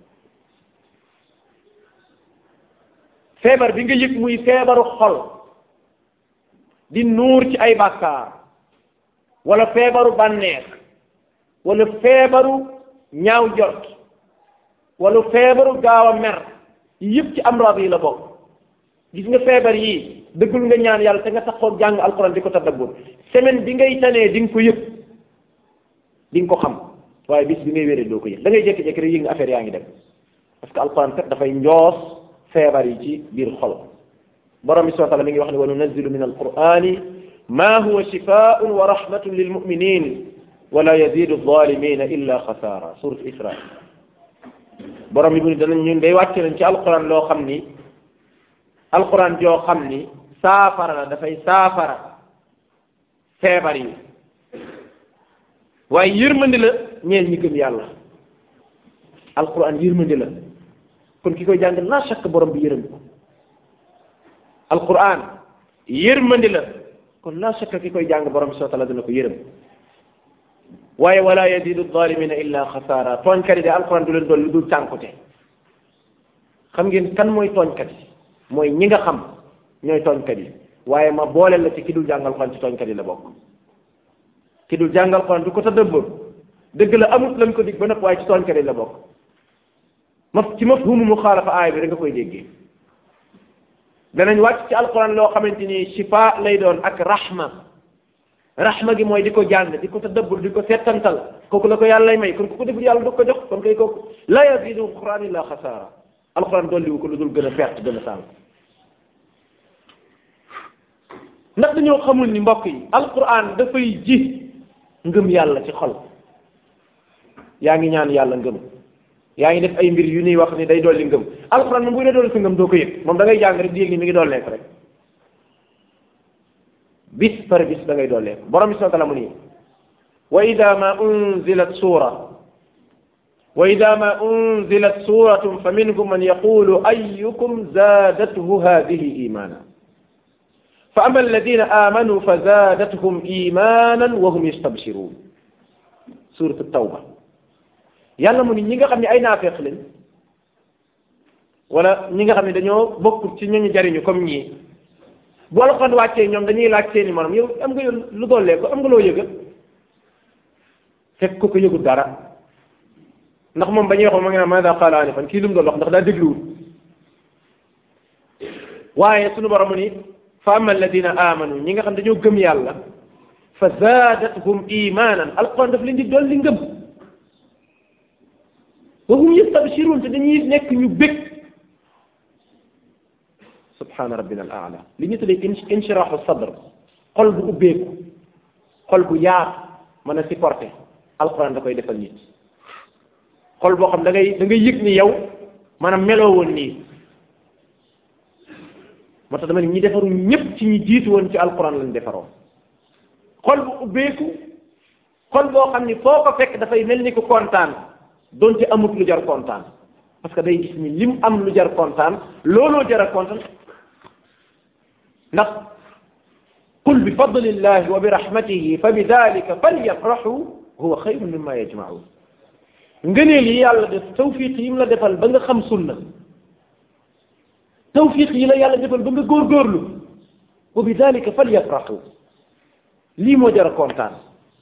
feebar bi nga yëg muy feebaru xol di nuur ci ay bàkkaar wala feebaru bànneex wala feebaru ñaaw jot wala feebaru gaaw a mer yëpp ci amraad yi la bokk gis nga feebar yi dëggul nga ñaan yàlla te nga taxoon jàng alxuraan di ko tadabbur semaine bi ngay tanee di nga ko yëg di nga ko xam waaye bis bi ngay wéree doo ko yëg da ngay jékki-jékki rek yëg nga affaire yaa ngi dem parce que alxuraan kat dafay njoos feebar yi ci biir xol borom bi subhanahu wa taala mi ngi wax ne wa nunazzilu min alqurani ma huwa shifaun wa rahmatun lil muminin wala yazidu zalimina illa xasaara surat isra borom bi mu ne danañ ñun day wàcce nañ ci alquran loo xam ni alquran joo xam ni saafara la dafay saafara feebar yi waaye yërmandi la ñeel ñi gëm yàlla alquran yërmandi la kon ki koy jàng la chaque borom bi yërëm ko alquran yërmandi la kon la chaque ki koy jàng borom bi subhanahu wa taala dina ko yërëm waaye wala yazidu zalimina illa xasaara tooñkat yi de alquran du leen doon lu dul cànkute xam ngeen kan mooy tooñkat yi mooy ñi nga xam ñooy tooñkat yi waaye ma booleel la ci ki dul jàng alquran ci tooñkat yi la bokk ki dul jàng alquran du ko tadabbur dëgg la amut lañ ko dig ba nag waaye ci tooñkat yi la bokk ma ci mafhumu muxaalafa aaya bi da nga koy déggee danañ wàcc ci alquran loo xamante ni shifa lay doon ak rahma rahma gi mooy di ko jàng di ko tadabbur di ko settantal kooku la ko yàlla lay may kon ku ko deful yàlla du ko jox kon kay kooku la yazidu alquran illa xasaara alquran dolliwu ko lu dul gën a perte gën a sànq ndax dañoo xamul ni mbokk yi alquran dafay ji ngëm yàlla ci xol yaa ngi ñaan yàlla ngëm yaa ngi def ay mbir yu ñuy wax ni day dolli ngëm alquran moom bu dee dolli sa ngëm doo ko yëg moom da ngay jàng rek di yëg ni mi ngi dolleeku rek bis par bis da ngay dolleeku borom bi subhanahu wa taala mu nii wa ida ma unzilat sura wa ida ma unzilat suratun fa minhum man yaqulu ayukum zadathu hadihi imana fa ama alladina amanu fa zadatuhum imanan wa hum yastabshirun suratu tawba yàlla mu ni ñi nga xam ne ay naafeeq lañ wala ñi nga xam ne dañoo bokk ci ñooñu jariñu comme ñii bu alxuraan wàccee ñoom dañuy laaj seeni morom yow am nga yow lu dollee ko am nga loo yëga fekk ko ko yëgul dara ndax moom ba ñuy wax ma nga ne maada qaala anifan kii lu mu doon wax ndax daa dégluwul waaye sunu borom mu ni fa ama alladina amanu ñi nga xam dañoo gëm yàlla fa zaadathum imanan alxuraan daf leen di dolli ngëm wa hum yastabshirun te dañuy nekk ñu bég subhana rabbina al aala li ñu tuddee inshirahu sadr xol bu ubbeeku xol bu yaatu mën a supporter alquran da koy defal nit xol boo xam da ngay da ngay yëg ni yow maanaam meloo woon nii moo tax dama ne ñi defaru ñëpp ci ñi jiitu woon ci alquran lañ defaroo xol bu ubbeeku xol boo xam ni foo ko fekk dafay mel ni ku kontaan donte amut lu jar kontaan parce que day gis ni lim am lu jar kontaan looloo jar a kontaan ndax qul bi fadlillahi wa bi rahmatihi fa bi dalika falyafrahu huwa xayrun mimma yajmaun ngëneel yi yàlla def tawfiq yi mu la defal ba nga xam sunna tawfiq yi la yàlla defal ba nga góorgóorlu wa bi dalika falyafrahu lii moo jar a kontaan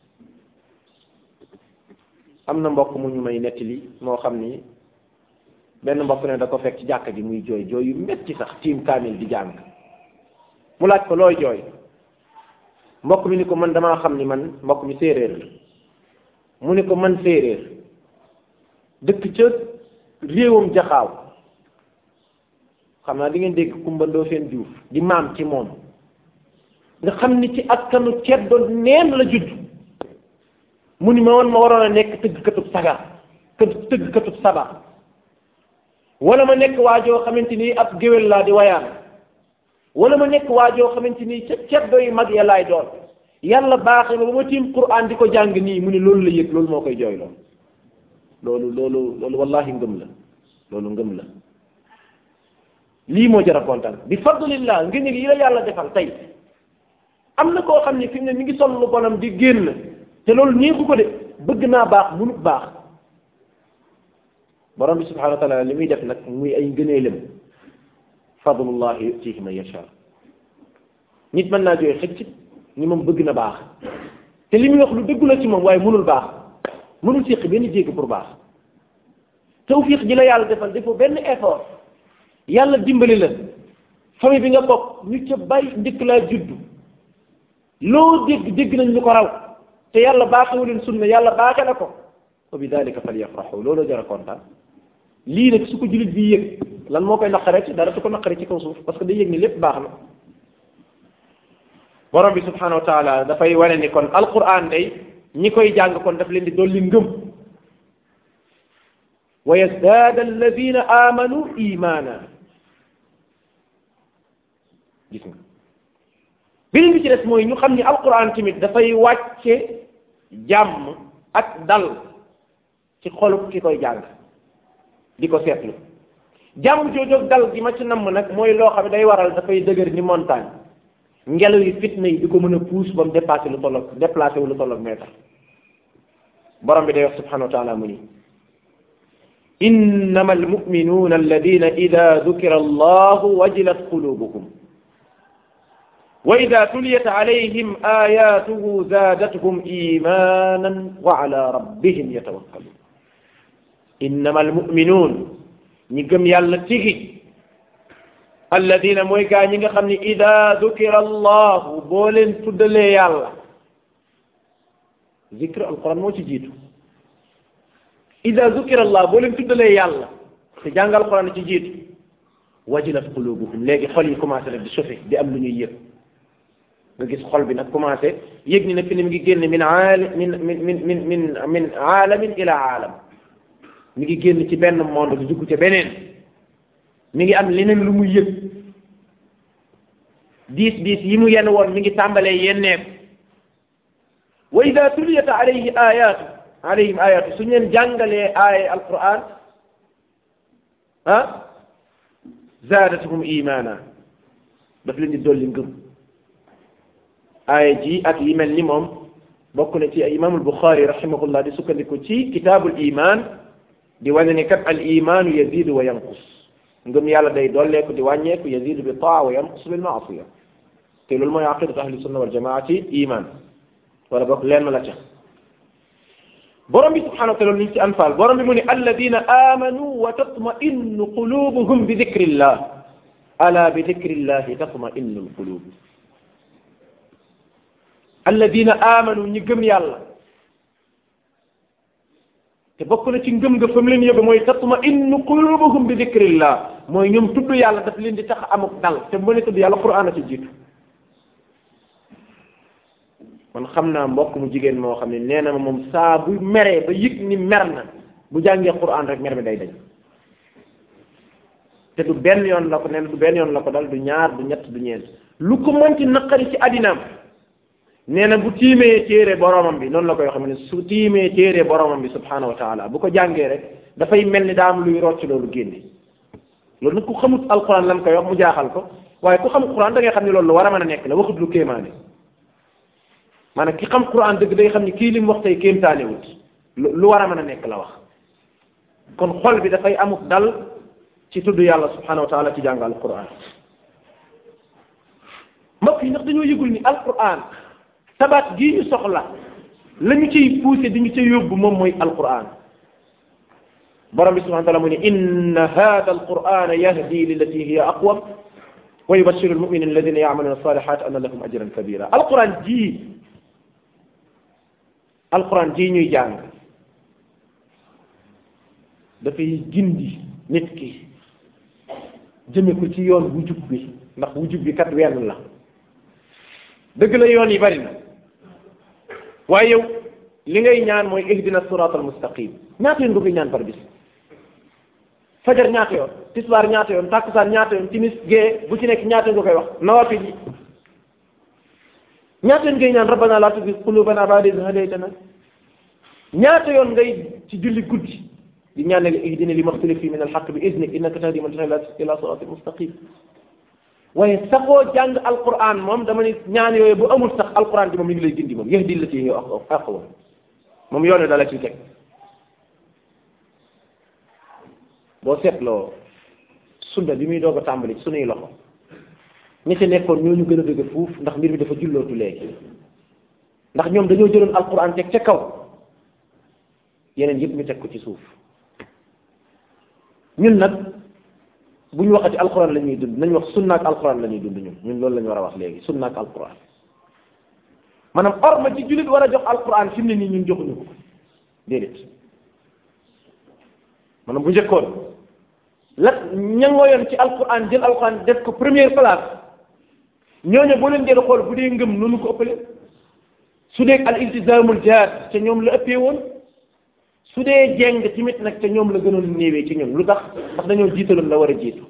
am na mbokk mu ñu may nettali moo xam ni benn mbokk ne da ko fekk ci jàkka ji muy jooy jooy yu metti sax tiim kaamil di jàng mu laaj ko looy jooy mbokk mi ni ko man damaa xam ni man mbokk mi séeréer la mu ni ko man séeréer dëkk ca réewam jaxaaw xam naa di ngeen dégg kumbandoo seen juuf di maam ci moom nga xam ni ci askanu ceddo neen la judd mu ni ma woon ma waroon a nekk tëggkatub sagar tëggkatub sabar wala ma nekk waajoo xamante ni ab géwél laa di wayaan wala ma nekk waajoo xamante ni ca ceddo yi mag ya laay doon yàlla baaxee ma ba ma tiim Qur'an di ko jàng nii mu ni loolu la yëg loolu moo koy jooy loolu loolu loolu loolu wallahi ngëm la loolu ngëm la lii moo jar a kontaan bi fadlillah ngeen yi la yàlla defal tey am na koo xam ne fi mu ne mi ngi sol lu bonam di génn te loolu neexu ko de bëgg naa baax munut baax borom bi subhanahu wa taala li muy def nag muy ay ngëneelam fadlullahi yutihi man yasha nit mën naa jooy xëcc ni moom bëgg na baax te li muy wax lu dëggu la ci moom waaye mënul baax mënul séq benn jégg pour baax tawfiq ji la yàlla defal defoo benn effort yàlla dimbali la famille bi nga bokk ñu ca bay njëkk laa juddu loo dégg dégg nañ ñu ko raw te yàlla baaxewu leen sunna yàlla baaxe na ko wa bi dalika falyafraxu loolu jar a kontaan lii nag su ko jullit bi yëg lan moo koy naqare ci dara su ko naqare ci kaw suuf parce que day yëg ni lépp baax na borom bi subhanahu wa taala dafay wane ni kon alquran day ñi koy jàng kon daf leen di dolli ngëm wa yazdaada alladina amanu imana gis nga beneen bi ci des mooy ñu xam ni alquran tamit dafay wàcce jàmm ak dal ci xolu ki koy jàng di ko seetlu jàmm joojoog dal gi ma ci namm nag mooy loo xam ne day waral dafay dëgër ni montagne ngelaw yi fitna yi di ko mën a puus ba mu dépassé lu tolloog déplacé wu lu tolloog mètre borom bi day wax subhanahu wa taala mu ni innama almuminuuna alladina ida dukira allahu wajilat qulubuhum wa ida tuliyat alayhim ayatuhu zaadathum imanan wa ala rabbihim yatawakkalun innama almuminuun ñi gëm yàlla tigi alladina mooy gaa ñi nga xam ne ida dukira allahu boo leen tuddalee yàlla zikr alquran moo ci jiitu ida dukira allah boo leen tuddalee yàlla te jàng alquran ci jiitu wajilat qulubuhum léegi xol yi commencé nag di sofe di am lu ñuy yëg nga gis xol bi nag commencé yëg ni nag fi ne mi ngi génn min aali min min min min min min aalamin ila aalam mi ngi génn ci benn monde di dugg ca beneen mi ngi am leneen lu muy yëg diis diis yi mu yenn woon mi ngi tàmbalee yenneeku wa ida tuliyat alayhi ayatu alayhim ayatu suñu leen jàngalee aaya alquran ah zaadatuhum imana daf leen di dolli ngëm aaya ji ak yi mel ni moom bokk na ci imaamul buxaari rahimahullah di sukkandiku ci kitaabul iman di wane ni kat al imaanu yazidu wa yanqus ngëm yàlla day dolleeku di wàññeeku yazidu bi taa wa yanqus bil maasiya te loolu mooy aqidatu ahli sunna wal jamaa ci iman wala bokk lenn la ca borom bi subhanahu wa taala ñu ci anfal borom bi mu ne alladina amanu wa tatma'innu qulubuhum bi dikrillah ala bi dikrillahi tatma'innu alqulub alladina amanu ñi gëm yàlla te bokk na ci ngëm nga fa mu leen yóbbu mooy tatma'innu qulubuhum bi dikrillah mooy ñoom tudd yàlla daf leen di tax amuk dal te mu ne tudd yàlla quran a ci jiitu man xam naa mbokk mu jigéen moo xam ne nee na ma moom saa bu meree ba yëg ni mer na bu jàngee quran rek mer mi day dañ te du benn yoon la ko nee na du benn yoon la ko dal du ñaar du ñett du ñeent lu ko mënti naqari ci addinaam nee na bu tiimee téere boromam bi noonu la koy xam ne su tiimee téere boromam bi subhanahu wa taala bu ko jàngee rek dafay mel ni daa am luy rocc loolu génne loolu nag ku xamut alquran lan koy wax mu jaaxal ko waaye ku xam quran da ngay xam ne loolu lu war a mën a nekk la waxut lu kéemaane maanaam ki xam quran dëgg day xam ni kii li mu wax tey kéemtaane wut lu war a mën a nekk la wax kon xol bi dafay amut dal ci tudd yàlla subhanahu wa taala ci jàng alquran mbokk yi ndax dañoo yëgul ni alquran tabaat gii ñu soxla la ñu ciy poussé di ñu ca yóbbu moom mooy alquran borom bi subhanahu wa taala mu ne inna hada alquran yahdi lillati hiya aqwam wa yubashiru almuminin alladina yamaluna alsalihat anna lahum ajran kabira alquran jii alquran jii ñuy jàng dafay gindi nit ki jëme ko ci yoon wu jub bi ndax wu jub bi kat wenn la dëgg la yoon yi bari na waaye yow li ngay ñaan mooy ihdina sirat al mustaqim ñaata yoon nga koy ñaan par bis fajar ñaata yoon tisbaar ñaata yoon takkusaan ñaata yoon timis gée bu ci nekk ñaata yoon nga koy wax nawafil yi ñaata yoon ngay ñaan rabbana la tuzigh qulubana ba'da idh hadaytana ñaata yoon ngay ci julli guddi di ñaan ne ihdina li maxtalif fi min alxaq bi iznik innaka tahdi man tashaa ila siratin mustaqim waaye saxoo jàng alquran moom dama ni ñaan yooyu bu amul sax alquran bi moom mi ngi lay gindi moom yahdi la ci yow aqwa moom yoone dala ci teg boo seetloo sunna bi muy doog a tàmbali ci sunuy loxo ñi ci nekkoon ñoo ñu gën a dëgg fuuf ndax mbir mi dafa jullootu léegi ndax ñoom dañoo jëloon alquran teg ca kaw yeneen yëpp ñu teg ko ci suuf ñun nag bu ñu waxati alquran la ñuy dund nañ wax sunna ak alquran la ñuy dund ñun ñun loolu la ñu war a wax léegi sunna ak alquran maanaam orma ci jullit war a jox alquran fi mu ne nii ñun joxuñu ko déedéet maanaam bu njëkkoon la ñangooyoon ci alquran jël alquran def ko première place ñooñu boo leen jël xool bu dee ngëm noonu ko ëppale su dee al iltizaamul jihaad te ñoom la ëppee woon su dee jeng tamit nag te ñoom la gënoon néewee ci ñun lu tax ndax dañoo jiitaloon la war a jiitu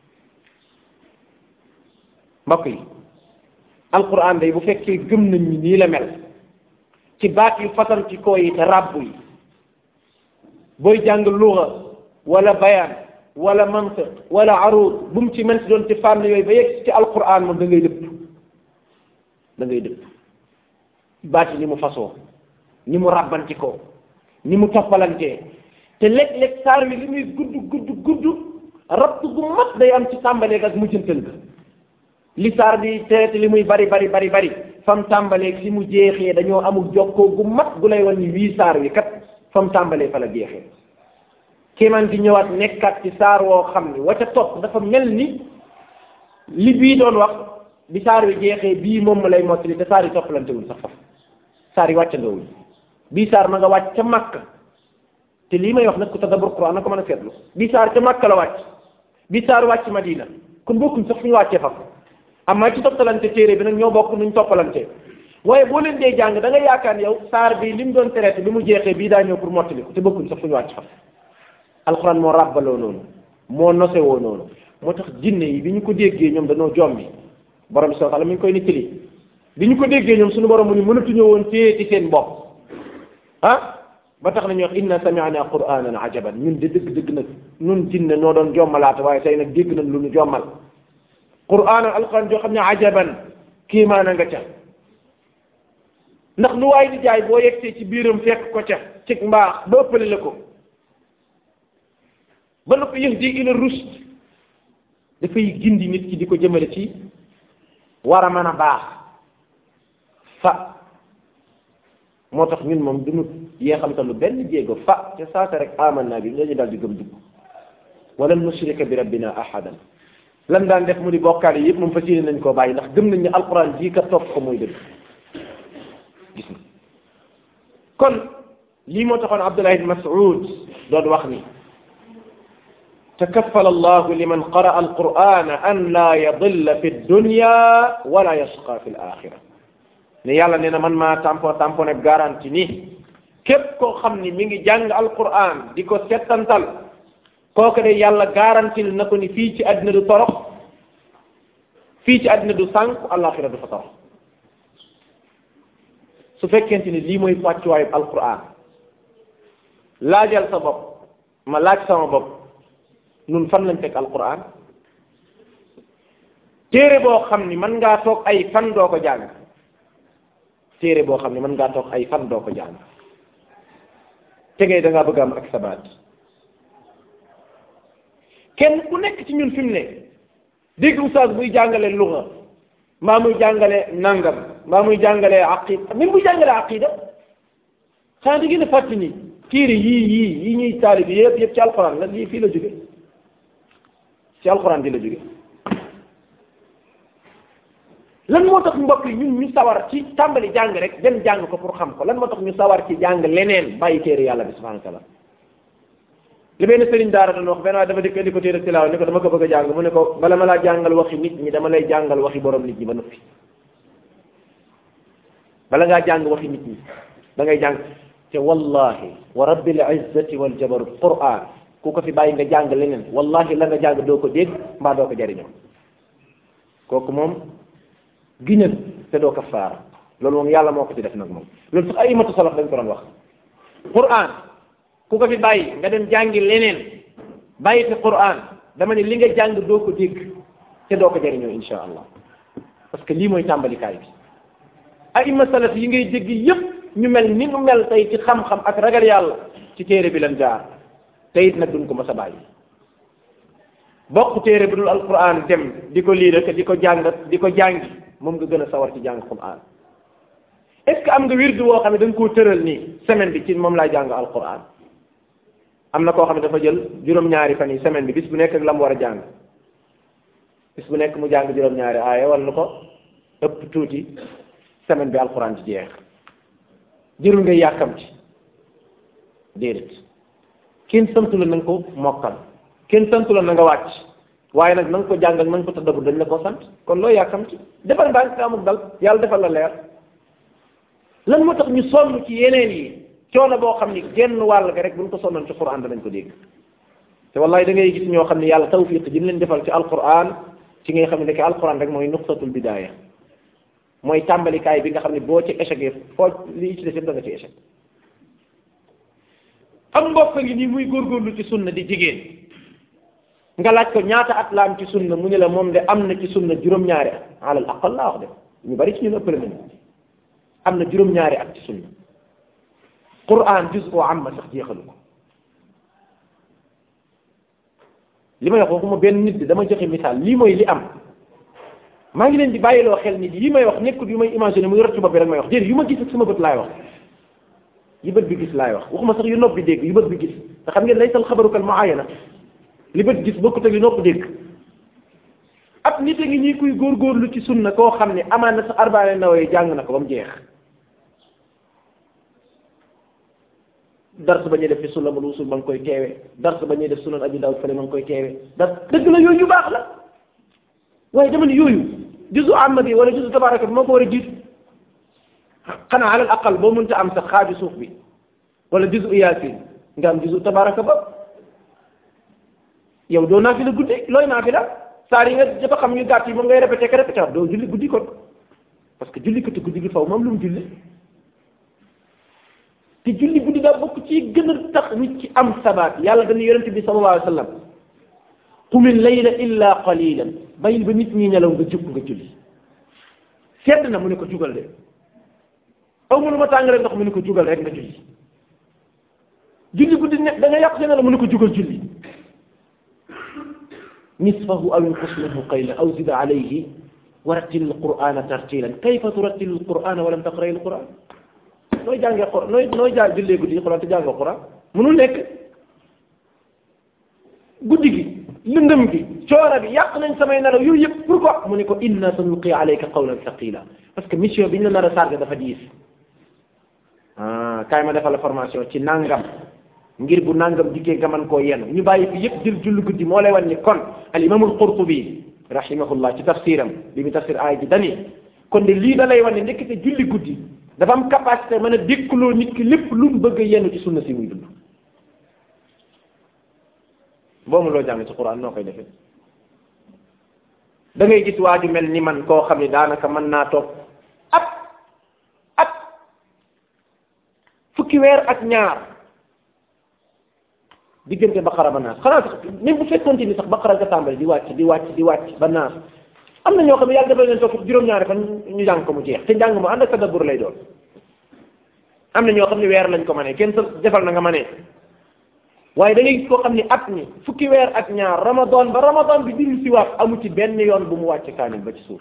mbokk yi alquran day bu fekkee gëm nañ ñi nii la mel ci baat yu fasanti koo yi te ràbbu yi booy jàng luga wala bayaan wala mantiq wala arud bu mu ci mën si doon ci fànn yooyu ba yegg ci alquran moom da ngay dëpp da ngay dëpp baat yi ni mu fasoo ni mu ràbbanti ko ni mu toppalantee te léeg-léeg saar wi li muy gudd gudd gudd rabt gu mat day am ci tàmbaleeg ak mujjantal ga li saar bi teet li muy bari bari bari bari fam tàmbaleeg si mu jeexee dañoo amul jokkoo gu mat gu lay wan ni wii saar wi kat fam tàmbalee fa la jeexee kéemaan gi ñëwaat nekkaat ci saar woo xam ni wa ca topp dafa mel ni li bii doon wax bi saar wi jeexee bii moom ma lay mottali te saar yi toppalantewul sax faf saar yi wàccandoowul bii saar ma nga wàcc ca Makka te lii may wax nag ku tadabbur Quran na ko mën a seetlu bii saar ca Makka la wàcc bii saar wàcc Madina kon bokkuñ sax fu ñu wàccee faf amaa ci toppalante téere bi nag ñoo bokk nuñ toppalante waaye boo leen dee jàng da nga yaakaar yow saar bi li mu doon traité bi mu jeexee bii daa ñëw pour mottali ko te bokkuñ sax fu ñu wàcc faf alxuraan moo ràbbaloo noonu moo nosewoo noonu moo tax jinne yi bi ñu ko déggee ñoom dañoo jommi borom bi subhanahu wa ta'ala mi ngi koy nettali bi ñu ko déggee ñoom suñu borom mu ni mënatuñoo woon téye ci seen bopp ah ba tax na ñu wax inna sami'na qur'anan ajaban ñun de dëgg dëgg nag ñun jinne noo doon jommalaata waaye tey nag dégg nañ lu ñu jommal qur'anan alquran joo xam ne ajaban kiimaana nga ca ndax lu waay di jaay boo yegsee ci biiram fekk ko ca ci mbaax ba ëppale la ko ba na ko yahdi ila rushd dafay gindi nit ki di ko jëmale ci war a mën a baax fa moo tax ñun moom duñu yeexamtalu benn jéego fa te saasa rek aman naa bi nga ñu daal di gëm dugg wala nushrika bi rabbina ahadan lan daan def mu di bokkaale yëpp moom fas yéene nañ koo bàyyi ndax gëm nañ ne alquran jii ka topp ko mooy dëgg gis nga kon lii moo taxoon Abdullah ibn Mas'ud doon wax ni takaffala allahu liman qaraa alqur'ana an laa yadilla fi dunya wala yashqa fi alaxira ne yàlla nee na man maa tampo tamponé garanti ni képp koo xam ni mi ngi jàng alqur'an di ko settantal kooku de yàlla garantil na ko ni fii ci àddina du torox fii ci àddina du sànku alaxira du fa torox su fekkente ni lii mooy wàccuwaayu alqur'an laajal sa bopp ma laaj sama bopp nun fan lañ teg alquran téere boo xam ni mën ngaa toog ay fan doo ko jàng téere boo xam ni mën ngaa toog ay fan doo ko jàng tegee da ngaa bëgg am ak sabaat kenn ku nekk ci ñun fi mu ne dégg oustaz buy jàngale luga mbaa muy jàngale nangam mbaa muy jàngale aqida même buy jàngale aqida xanaa di gën a fàtti ni téere yii yii yi ñuy taalif yëpp yëpp ci alquran la lii fii la jóge ci alxuraan di la jóge lan moo tax mbokk yi ñun ñu sawar ci tàmbali jàng rek dem jàng ko pour xam ko lan moo tax ñu sawar ci jàng leneen bàyyi téere yàlla bi subhanahu wa taala li benn sëriñ daara doon wax benn waaye dafa dikk indi ko téere tilaawa ni ko dama ko bëgg a jàng mu ne ko bala ma laa jàngal waxi nit ñi dama lay jàngal waxi borom nit ñi ba noppi bala ngaa jàng waxi nit ñi da ngay jàng te wallahi wa rabbil izzati wal jabarut quran ku ko fi bàyyi nga jàng leneen wallahi la nga jàng doo ko dégg mbaa doo ko jariñoo kooku moom giñal te doo kafaara loolu moom yàlla moo ko ci def nag moom loolu sax ay imatu salaf dañ ko doon wax quran ku ko fi bàyyi nga dem jàngi leneen bàyyi fi quran dama ne li nga jàng doo ko dégg te doo ko jariñoo insha allah parce que lii mooy tàmbalikaay bi ay ima salaf yi ngay dégg yépp ñu mel ni mu mel tey ci xam-xam ak ragal yàlla ci téere bi lan jaar te it nag duñ ko mës a bàyyi bokk téere bu dul alquran dem di ko lii rek di ko jàngat di ko jàngi moom nga gën a sawar ci jàng quran est ce que am nga wirdu woo xam ne da nga koo tëral nii semaine bi ci moom laa jàng alquran am na koo xam ne dafa jël juróom-ñaari fan yi semaine bi bis bu nekk ak la mu war a jàng bis bu nekk mu jàng juróom-ñaari aaya wala lu ko ëpp tuuti semaine bi alquran ci jeex jërul ngay yàkkam ci déedéet kenn santu la na nga ko mokkal kenn santu la na nga wàcc waaye nag na nga ko jàngal na nga ko tëddabul dañ la ko sant kon loo yàkkam ci defal ndànk amul dal yàlla defal la leer lan moo tax ñu sonn ci yeneen yi coono boo xam ni genn wàll ga rek bu ñu ko sonnoon ci quran danañ ko dégg te wallahi da ngay gis ñoo xam ne yàlla tawfiq ji mu leen defal ci alquran ci ngay xam ne que alquran rek mooy nuqtatul bidaaya mooy tàmbalikaay bi nga xam ne boo ci échec foo lii ci def yëpp da nga ci échec am mbokk ngi nii muy góorgóorlu ci sunna di jigéen nga laaj ko ñaata at la am ci sunna mu ne la moom de am na ci sunna juróom-ñaari at alal aqal laa wax de ñu bari ci ñun ëppale nañu am na juróom-ñaari at ci sunna quran juz oo am ma sax jeexalu ko li may wax waxuma benn nit di dama joxe misaal lii mooy li am maa ngi leen di bàyyiloo xel ni yi may wax nekkul yu may imaginer muy rot ci bopp bi rek may wax déedéet yu ma gis ak sama bët laay wax yi bët bi gis laay wax waxuma sax yu nopp bi dégg yu bët bi gis te xam ngeen laysal xabaru kal muayana li bët gis bokkut ak li nopp dégg ab nit a ngi ñii kuy góorgóorlu ci sunna koo xam ne amaan na sa arbaane nawee jàng na ko ba mu jeex dars ba ñuy def fi sulamul usul ma ngi koy teewee dars ba ñuy def sunan abi daawud fale ma ngi koy teewee dars dëgg la yooyu yu baax la waaye dama ne yooyu juzu amma bi wala juzu tabaraka bi moo ko war a jiitu xanaa alal aqal boo mënta am sax xaaju suuf bi wala juzu yaasin nga am juzu tabaraka ba yow doo naafila guddi looy naafila saar yi nga dafa xam ñu gàtt yi moom ngay répété que répété doo julli guddi kon parce que julli kati guddi gi faw moom lu mu julli te julli guddi daa bokk ci gën a tax nit ci am sabaat yàlla dañu yonente bi sallallahu alayhi wa sallam qumil layla illa qalilan bàyyil ba nit ñi nelaw nga jug nga julli sedd na mu ne ko jugal de aw mënu ma tàng rek ndox mu ne ko jugal rek nga julli julli guddi ne da nga yàq seen la mu ne ko jugal julli nisfahu aw inqus minhu qayla aw zid alayhi wa rattil alqur'ana tartilan kayfa turattilu alqur'ana wa lam taqra alqur'an nooy jàngee xor nooy nooy jàng jullee guddi xuraan te jàngoo xuraan mënul nekk guddi gi lëndëm gi coora bi yàq nañ samay nelaw yooyu yëpp pourquoi mu ne ko inna sanulqi alayka qawlan thaqila parce que mission bi ñu la nar a chargé dafa diis ah kaay ma defal la formation ci nangam ngir bu nangam dikkee nga mën koo yenn ñu bàyyi fi yëpp jël julli guddi moo lay wan ni kon al imamul qurtubi rahimahullah ci tafsiram bi mu tafsir aay ji dani kon de lii da lay wan ne ndekete julli guddi dafa am capacité mën a dékkuloo nit ki lépp lu mu bëgg a yenn ci sunna si muy dund boobu loo jàng ci quran noo koy defee da ngay gis waa ju mel ni man koo xam ne daanaka mën naa toog at at fukki weer ak ñaar diggante baqara ba naas xanaa sax même bu fekkoon ni sax baqara nga tàmbali di wàcc di wàcc di wàcc ba naas am na ñoo xam ne yàlla defal leen toog juróom-ñaari fan ñu jàng ko mu jeex te njàng mu ànd ak tadabbur lay doon am na ñoo xam ne weer lañ ko mënee kenn sa defal na nga mënee waaye da ngay gis koo xam ne at mi fukki weer ak ñaar ramadan ba ramadan bi dil si waat amu ci benn yoon bu mu wàcc kaamil ba ci suuf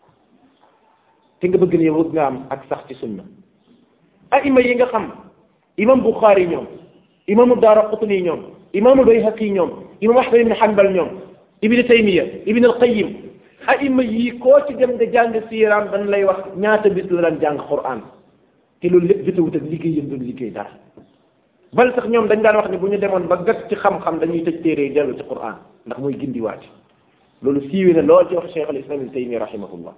te nga bëgg ne yow bëgg nga am ak sax ci sunna aima yi nga xam imam Bukhari ñoom imamu Daraqutni ñoom imamu Bayhaqi ñoom imam Ahmad ibn Hanbal ñoom ibn Taymiya ibn al-Qayyim aima yi koo ci dem nga jàng siiraam dañ lay wax ñaata bis la daan jàng Qur'an te loolu lépp jotewut ak liggéey yëpp doon liggéey dara bal sax ñoom dañ daan wax ne bu ñu demoon ba gat ci xam-xam dañuy tëj téere yi dellu ci Qur'an ndax mooy gindiwaat loolu siiwee na lool ci wax Cheikh al Islam ibn Taymiya rahimahullah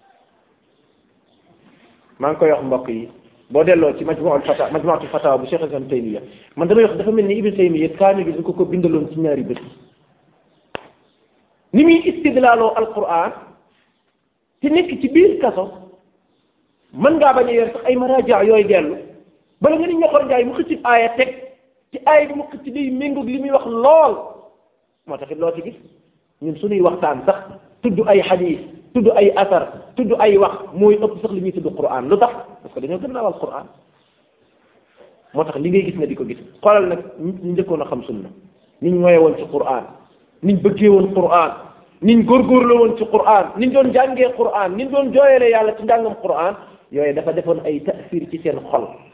maa ngi koy wax mbokk yi boo delloo ci majmuul fata majmuatul fatawa bu Cheikh al Islam Taymiya man damay wax dafa mel ni Ibn Taymiya kaani bi dañ ko ko bindaloon ci ñaari bët ni muy istidlaaloo alquran te nekk ci biir kaso mën ngaa bañ a yor sax ay maraja yooyu dellu bala nga ni ñoxor njaay mu xëcc aaya teg ci aaya bi mu xëcc day méngoog li muy wax lool moo taxit loo ci gis ñun suñuy waxtaan sax tudd ay xadiis tudd ay asar tudd ay wax mooy ëpp sax li ñuy tudd quran lu tax parce que dañoo gën a naawal quran moo tax li ngay gis nga di ko gis xoolal nag ñu njëkkoon a xam sunna ni ñu moye woon ci quran niñ bëggee woon Qur'an niñ góorgóorloo woon ci Qur'an niñ doon jàngee Qur'an niñ doon jooyalee yàlla ci njàngam Qur'an yooyu dafa defoon ay tasir ci seen xol